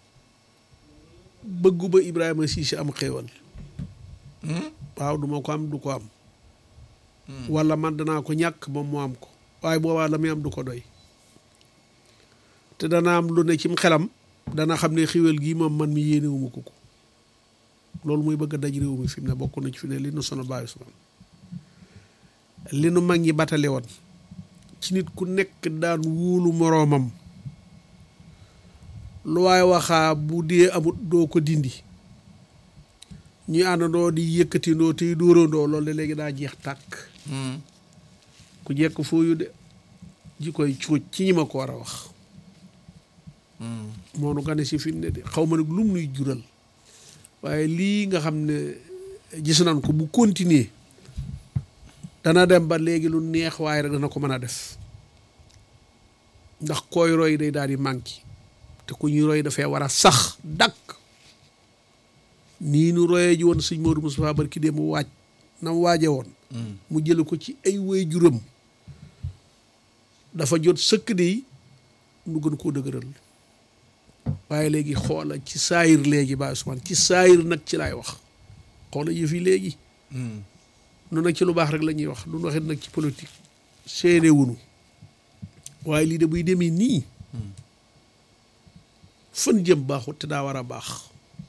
bëggu ba Ibrahima Cissé am xéewal waaw du ma ko am du ko am wala man danaa ko ñàkk moom mu am ko waaye boobaa la muy am du ko doy te dana am lu ne cim xelam dana xam ne xéewal gii moom man mi yéenewuma ko ko loolu muy bëgg a daj réew mi fi mu ne bokk na ci fi ne li nu sono bàyyi suman li nu mag ñi batale woon ci nit ku nekk daan wóolu moroomam lu waaye waxaa bu dee amut doo ko dindi ñuy àndandoo di yëkkatindoo tey dóorandoo loolu de léegi daa jeex tàkk ku jekk fooyu de ji koy cuuj ci ñi ma ko war a wax moo nu gane si fi mu ne de xaw ma nag lum nuy jural waaye lii nga xam ne gis nañ ko bu continuer dana dem ba léegi lu neex waaye rek dana ko mën a def ndax koy roy day daal di manqué te ku ñuy roy dafay war a sax dakk nii nu royee ji woon sëñ Modou Moustapha barki dee mu waaj na mu waaje woon mu jële ko ci ay way juram dafa jot sëkk de nu gën koo dëgëral waaye léegi xoola ci saayir léegi ba Ousmane ci saayir nag ci laay wax xoola yëf yi léegi nu nag ci lu baax rek la ñuy wax du waxit nag ci politique seene wunu waaye lii de buy demee nii fan jëm baaxut te daa war a baax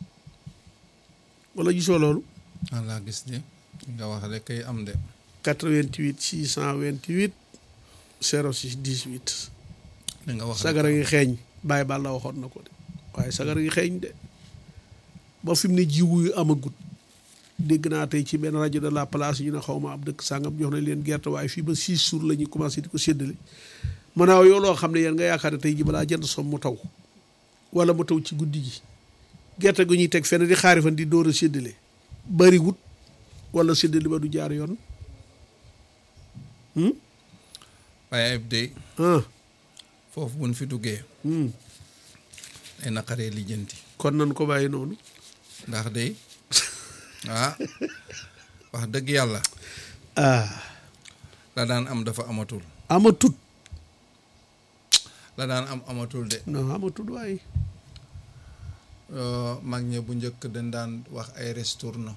wala gisoo loolu ah laa gis de nga wax rek kay am de 88 628 06 18 li nga wax sagara ngi xeeñ bàyyi baal la waxoon na ko de waaye sagara ngi xeeñ de ba fi mu ne jiwu yu amagut dégg naa tey ci benn rajo de la place ñu ne xaw ma ab dëkk sàngam jox nañ leen gerte waaye fii ba six jours la ñuy commencé di ko séddale maanaam yow loo xam ne yéen nga yaakaar ne tey ji balaa jënd som mu taw wala mu taw ci guddi gi gerte gu ñuy teg fenn di xaari fan di door a séddale bari wut wala séddale ba du jaar yoon waaye ayib de ah foofu buñ fi duggee hmm. ay naqaree lijjanti kon nan ko bàyyi noonu ndax de ah wax dëgg yàlla ah la daan am dafa amatul amatut la daan am amatul de non amatut waaye Euh, mag ñe bu njëkk dañ daan wax ay restourno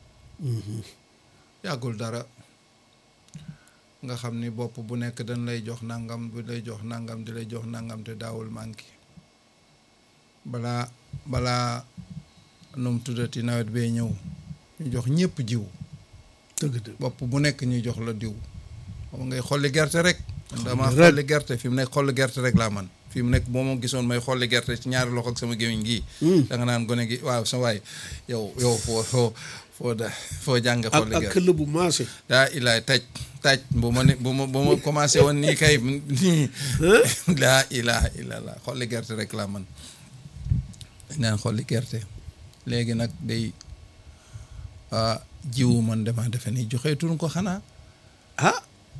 yàggul dara nga xam ni bopp bu nekk dañ lay jox nangam bu lay jox nangam di lay jox nangam te daawul manqué balaa balaa num tuddati nawet bee ñëw ñu jox ñëpp jiw dëgg dëgg bopp bu nekk ñu jox la diw xam ngay xolli gerte rek man dama rek. xolli gerte fi mu nekk xolli gerte rek laa man fi mu nekk boo ma gisoon may xolli gerte ci ñaari loxo ak sama gémmiñ gii da nga naan gone gi waaw sa waay yow yow foo foo foo da foo jàng ak xolli ak gerte këll bu maase daa ilaay taj taj bu ma ne bu ma bu ma commencé woon nii kay nii laa ilaha illallah xolli gerte rek laa man dañ naan xolli gerte léegi nag day ah, jiwu man dama defe ni joxeetuñ ko xanaa ah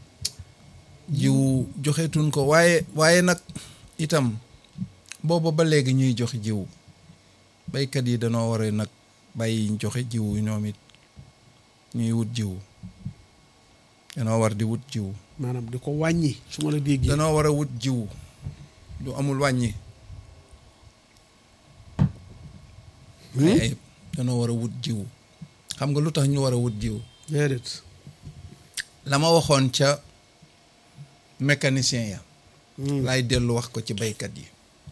jiwu joxeetuñ ko waaye waaye nag itam booba ba léegi ñuy joxe jiwu baykat yi danoo war a nag bàyyi ñu joxe jiwu ñoom it ñuy wut jiwu danoo war di wut jiwu maanaam di ko wàññi su ma la déggee danoo war a wut jiwu du amul wàññi ay ayib danoo war a wut jiwu xam nga lu tax ñu war a wut jiwu déedéet la ma waxoon ca mécanicien ya laay dellu wax ko ci baykat yi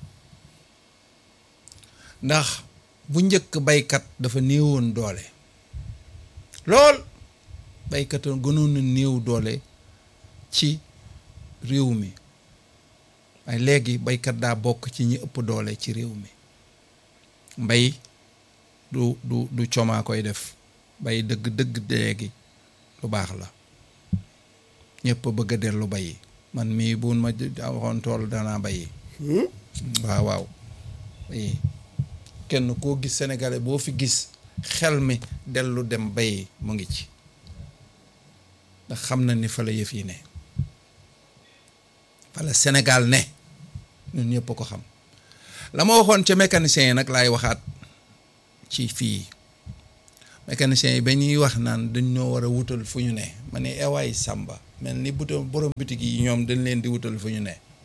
ndax bu njëkk baykat dafa néewoon doole lool baykat a gënoon na néew doole ci réew mi waaye léegi baykat daa bokk ci ñi ëpp doole ci réew mi mbay du du du comaa koy def bay dëgg dëgg léegi lu baax la ñëpp bëgg a dellu bayi man mii buun ma waxoon tool danaa bayi waaw waaw bayi kenn koo gis sénégalais boo fi gis xel mi dellu dem bayi mu ngi ci ndax xam na ni fa la yëf yi ne fa la Sénégal ne ñun ñëpp ko xam la ma waxoon ca mécanicien yi nag laay waxaat ci fii mécanicien yi ba ñuy wax naan dañ ñoo war a wutal fu ñu ne ma ne ewaay sàmba mel ni buto borom bitig yi ñoom dañ leen di wutal fu ñu ne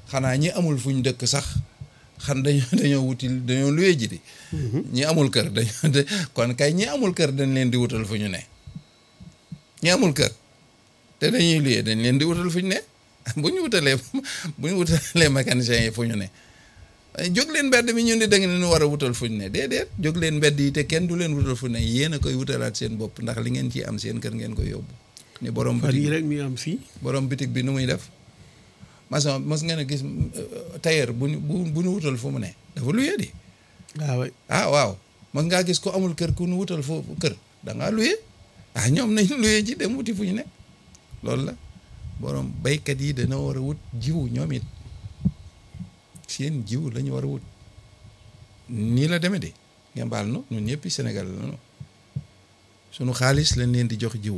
xanaa ñi amul fu ñu dëkk sax xan dañoo dañoo wuti dañoo luye ji di ñi amul kër dañoo kon kay ñi amul kër dañ leen di wutal fu ñu ne ñi amul kër te dañuy luye dañ leen di wutal fu ñu ne bu ñu wutalee bu ñu wutalee mécaniciens yi fu ñu ne jóg leen mbedd mi ñun di da ngeen war a wutal fu ñu ne déedéet jóg leen mbedd yi te kenn du leen wutal fu ñu ne yéen a koy wutalaat seen bopp ndax li ngeen ciy am seen kër ngeen koy yóbbu ni borom fan bitig yii rek mi am fii borom bitig bi nu muy def maçon mos ngeen a gis tailleur bu ñu bu bu ñu wutal fu mu ne dafa luye di waaw waay ah waaw mos ngaa gis ko amul kër ku ñu wutal foofu kër da ngaa luye ah ñoom nañ luye ji dem wuti fu ñu ne loolu la borom baykat yi dana war a wut jiwu ñoom it seen jiw la ñu war a wut nii la demee de ngeen baal nu ñun ñëpp Sénégal la ñu sunu xaalis lañ leen di jox jiwu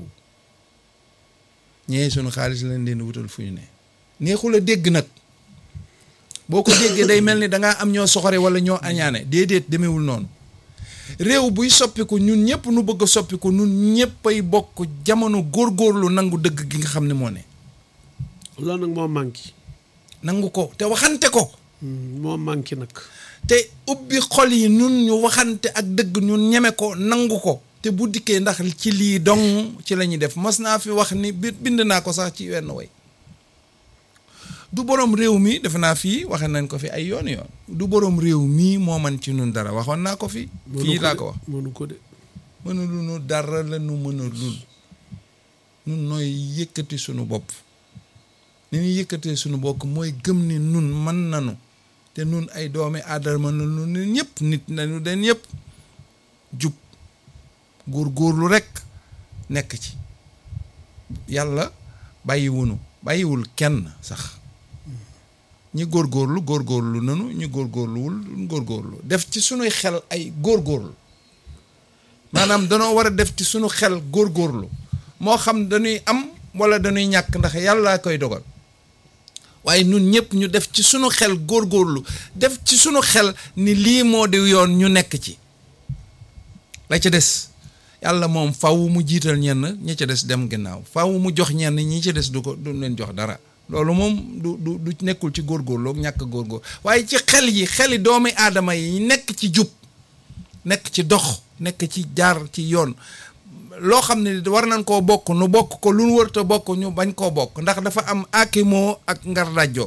ñee sunu xaalis lañ leen di wutal fu ñu ne neexul a dégg nag boo ko déggee day mel ni da ngaa am ñoo soxore wala ñoo añaane déedéet demewul noonu réew buy soppiku ñun ñëpp nu bëgg a soppiku ñun ñëpp ay bokk jamono góorgóorlu nangu dëgg gi nga xam ne moo ne loolu nag moo manqué nangu ko te waxante ko moo manqué nag te ubbi xol yi nun ñu waxante ak dëgg ñun ñeme ko nangu ko te bu dikkee ndax ci lii dong ci la ñuy def mas naa fi wax ni bi bind naa ko sax ci wenn way du borom réew mi defe naa fii waxe nañ ko fi ay yoon yoon du borom réew mii moo man ci nun dara waxoon naa ko fi fii laa ko wax mënu ko de mënulu nu dara la nu mën a lul nun nooy yëkkati sunu bopp ni ñuy yëkkatee sunu bopp mooy gëm ni nun mën nanu te nun ay doomi aadama nanu ne ñëpp nit nañu den yëpp jub góor-góorlu rekk nekk ci yàlla bàyyiwunu bàyyiwul kenn sax ñi góorgóorlu góorgóorlu nanu ñi góorgóorluwul góorgóorlu def ci sunuy xel ay góorgóorlu maanaam danoo war a def ci sunu xel góorgóorlu moo xam dañuy am wala dañuy ñàkk ndax yàlla koy dogal waaye nun ñëpp ñu def ci sunu xel góorgóorlu def ci sunu xel ni lii moo di yoon ñu nekk ci la ca des yàlla moom faw mu jiital ñenn ñi ca des dem ginnaaw faw mu jox ñenn ñi ca des du ko du leen jox dara loolu moom du du du nekkul ci góorgóorlu ak ñàkk góorgóor waaye ci xel yi xeli doomi aadama yi nekk ci jub nekk ci dox nekk ci jaar ci yoon loo xam ne war nañ koo bokk nu bokk ko lu nu wërta bokk ñu bañ koo bokk ndax dafa am akimoo ak ngar dajjoo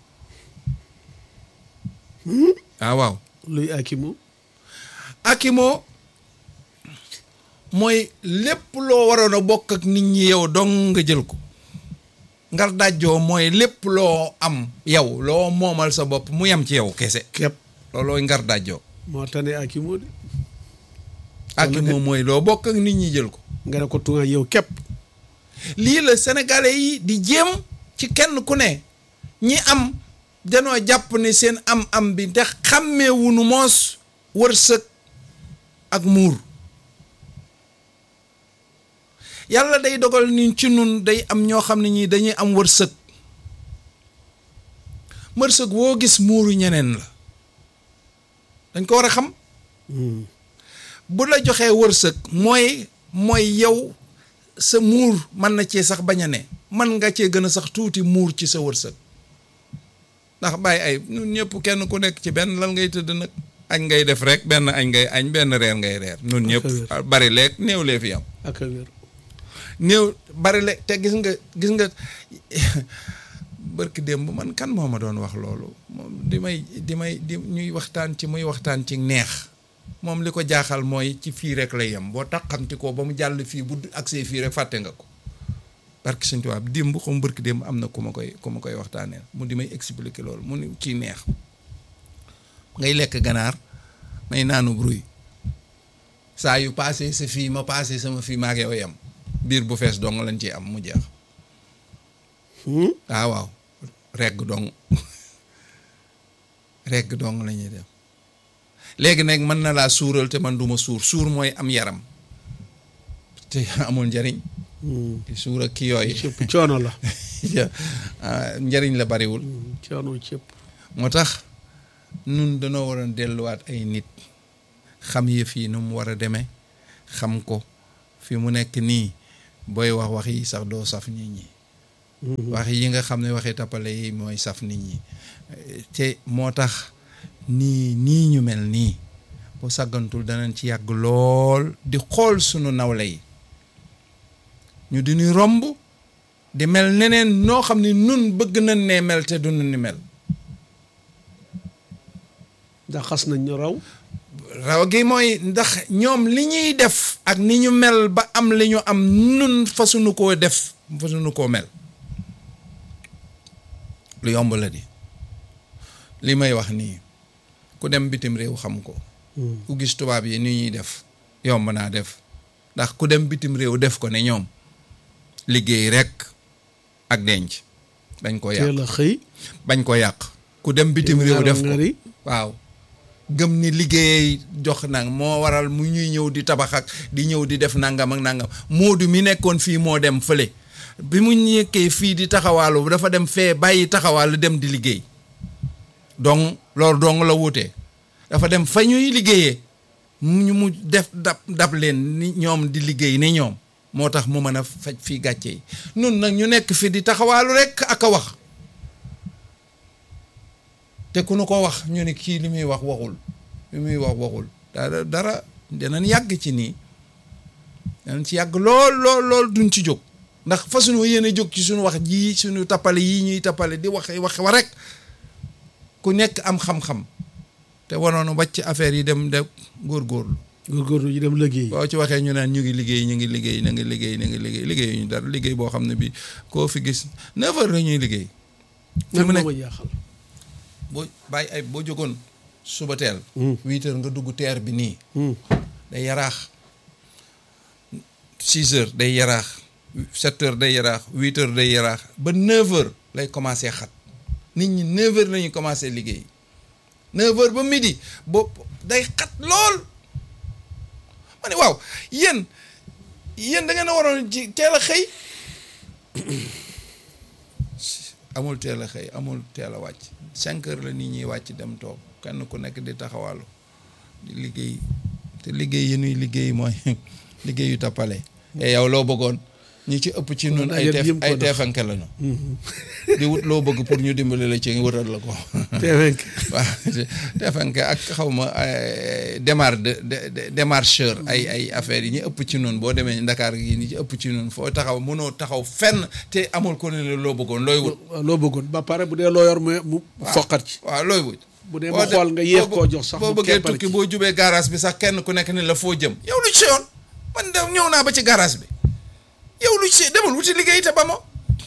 ah waaw luy akimu akimoo mooy lépp loo waroon a bokk ak nit ñi yow dong nga jël ko ngar dajjoo mooy lépp loo am yow loo moomal sa bopp mu yem ci yow kese képp loolooy ngar dajjoo moo tane akimu de akimoo mooy loo bokk ak nit ñi jël ko nga ne ko tuŋa yow képp lii la sénégalais yi di jéem ci kenn ku ne ñi am danoo jàpp ne seen am-am bi te xàmmeewunu moos wërsëg ak muur yàlla day dogal ni ci nun day am ñoo xam ne ñii dañuy am wërsëg wërsëg woo gis muuru ñeneen la dañ ko war a xam bu la joxee wërsëg mooy mooy yow sa muur mën na cee sax bañ a ne mën nga cee gën a sax tuuti muur ci sa wërsëg ndax bàyyi ay ñun ñëpp kenn ku nekk ci benn lan ngay tëdd nag añ ngay def rek benn añ ngay añ benn reer ngay reer ñun ñëpp bari leeg néew lee fi am ak a wér néew bari leeg te gis nga gis nga bërki démb man kan moo ma doon wax loolu moom di may di may di ñuy waxtaan ci muy waxtaan ci neex moom li ko jaaxal mooy ci fii rek lay yem boo taxamti ko ba mu jàll fii bu agsee fii rek fàtte nga ko barki suñ tubaab démb xam bërki démb am na ku ma koy ku ma koy waxtaanee mu di may expliquer loolu mu ni ci neex ngay lekk ganaar may naanu bruy saa yu paase sa fii ma paase sama fii maa ngi yow yem biir bu fees dong lañ ciy am mu jeex waaw waaw regg dong regg dong la ñuy def léegi nag mën na laa suural te man duma suur suur mooy am yaram te amul njariñ suur ak ki yooyu cëpp coono la njariñ la bariwul coono cëpp moo tax nun danoo waroon delluwaat ay nit xam yëf yi nu mu war a demee xam ko fi mu nekk nii booy wax wax yi sax doo saf nit ñi wax yi nga xam ne waxi tappale yi mooy saf nit ñi te moo tax nii nii ñu mel nii bu sàggantul danañ ci yàgg lool di xool sunu nawle yi ñu di ñu romb di mel neneen noo xam ne nun bëgg nañ ne mel te du ni mel ndax xas nañ ñu raw raw gi mooy ndax ñoom li ñuy def ak ni ñu mel ba am li ñu am nun fasuñu koo def fasuñu koo mel lu yomb la di li may wax nii ku dem bitim réew xam ko ku gis tubaab yi ni ñuy def yomb naa def ndax ku dem bitim réew def ko ne ñoom liggéey rekk ak denc bañ ko yàq teel a xëy bañ ko yàq ku dem bitim réew def ko ngari waaw gëm ni liggéey jox nag moo waral mu ñuy ñëw di tabax ak di ñëw di def nangam ak nangam moodu mi nekkoon fii moo dem fële bi mu ñekkee fii di taxawaalu dafa dem fee bàyyi taxawaalu dem di liggéey donc loolu dong la wutee dafa dem fa ñuy liggéeyee mu ñu mu def dab dab leen ni ñoom di liggéey ni ñoom moo tax mu mën a faj fii gàcce yi nun nag ñu nekk fi di taxawaalu rekk ak a wax te ku nu ko wax ñu ne kii li muy wax waxul li muy wax waxul dara dara danañ yàgg ci nii danañ ci yàgg lool lool lool duñ ci jóg ndax fa suñu yéene jóg ci suñu wax jii suñu tappale yii ñuy tappale di wax wax wa rek ku nekk am xam-xam te wanoon wàcc affaire yi dem de góorgóorlu góorgóorlu yi dem liggéey boo ci waxee ñu naan ñu ngi liggéey ñu ngi liggéey ñu ngi liggéey ñu ngi liggéey liggéey ñu dara liggéey boo xam ne bi koo fi gis neuf heures la ñuy liggéey fi nag mu moo nekk ma jaaxal boo bàyyi ay boo jógoon suba teel huit heures nga dugg teer bi nii day yaraax six heures day yaraax sept heures day yaraax huit heures day yaraax ba neuf heures lay commencé xat nit ñi neuf heures la ñuy commencé liggéey neuf heures ba midi bo day xat lool ma ne waaw yéen yéen da ngeen a waroon ci teel a xëy amul teel a xëy amul teel a wàcc cinq heures la nit ñi wàcc dem toog kenn ku nekk di taxawalu di liggéey te liggéey yi nuy liggéey mooy liggéey yu tappale e yow loo bëggoon ñi ci ëpp ci nun ay dajet teef yëm ko ay def. teefanke lañu di wut loo bëgg pour ñu dimbali la ci wëral la ko teewenk waaw teefanke ak xaw ma ay démar de de démarcheur ay ay affaires yi ñu ëpp ci nun boo demee Ndakaar gi ñi ci ëpp ci nun foo taxaw mënoo taxaw fenn te amul ko ne la loo bëggoon looy wut loo bëggoon ba pare bu dee loo yor mu mu foqat ci waaw looy wut bu dee boo mu de- xool nga yéex boo koo bë- jox sax boo mu bëggee keppal tukki ci. boo jubee garage bi sax kenn ku nekk ni la foo jëm yow lu ci yoon man de ñëw naa ba ci garage bi yow lu ci demal wuti liggéey te ba mo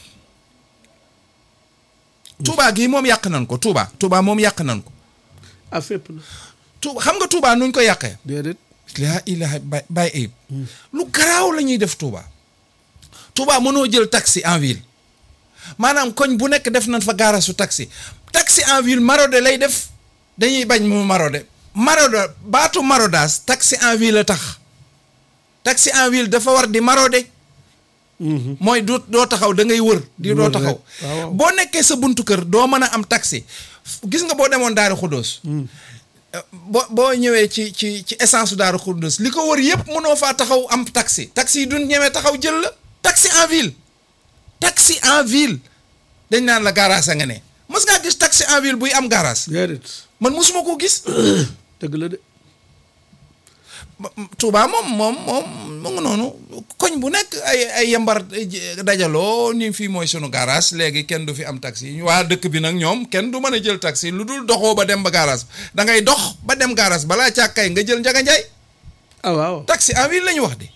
Touba gii moom yàq nañ ko Touba Touba moom yàq nañ ko a fépp na Touba xam nga Touba nuñ ko yàqee déedéet laa ilaha bay bàyyi ayib lu garaaw la ñuy def Touba Touba mënoo jël taxi en ville maanaam koñ bu nekk def nañ fa gaarasu taxi taxi en ville marode lay def dañuy bañ mu marode marode baatu marodage taxi en ville la tax taxi en ville dafa war di marode mooy doo doo taxaw da ngay wër di doo Wër taxaw rek. waaw. boo nekkee sa buntu kër doo mën a am taxi gis nga boo demoon Daaru Xuddoos boo boo ñëwee ci ci ci essence Daaru Xuddoos li ko wër yëpp mënoo faa taxaw am taxi taxi yi duñ ñemee taxaw jël la taxi en ville taxi en ville dañ naan la garage a nga ne mës ngaa gis taxi en ville buy am garage déedéet man mosuma koo gis dëgg la de ba- Touba moom moom moom mu ngi noonu koñ bu nekk ay ay yambar eh, dajaloo ni fii mooy sunu garage léegi kenn du fi am taxi waa dëkk bi nag ñoom kenn du mën a jël taxi lu dul doxoo ba dem ba garage da ngay dox ba dem garage balaa càkkay nga jël njaga njaay ah waaw taxi en ville la ñu wax de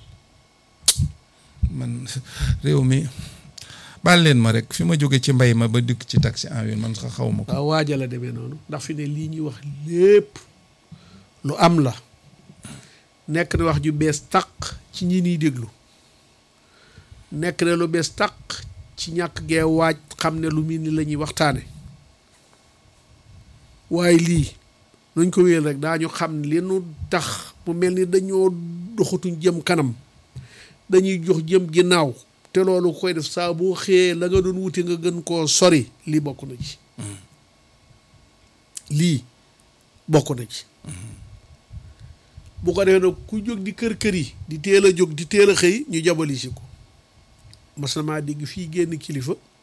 man réew mi baal leen ma rek fi ma jóge ci mbay ma ba dikk ci taxi en ville man sax xaw ma ko waaw waaja la demee noonu ndax fi ne lii ñuy wax lépp lu am la nekk na wax ju bees tàq ci ñi niy déglu nekk na lu bees tàq ci ñàkk gee waaj xam ne lu mel ni la ñuy waxtaane waaye lii nuñ ko wéel rek daañu xam li nu tax mu mel ni dañoo doxatuñ jëm kanam dañuy jox jëm ginnaaw te loolu koy def saa boo xëyee la nga doon wuti nga gën koo sori lii bokk na ci lii bokk na ci bu ko defee nag ku jóg di kër kër yi di teel a jóg di teel a xëy ñu jabali si ko mas na maa dégg fii génn kilifa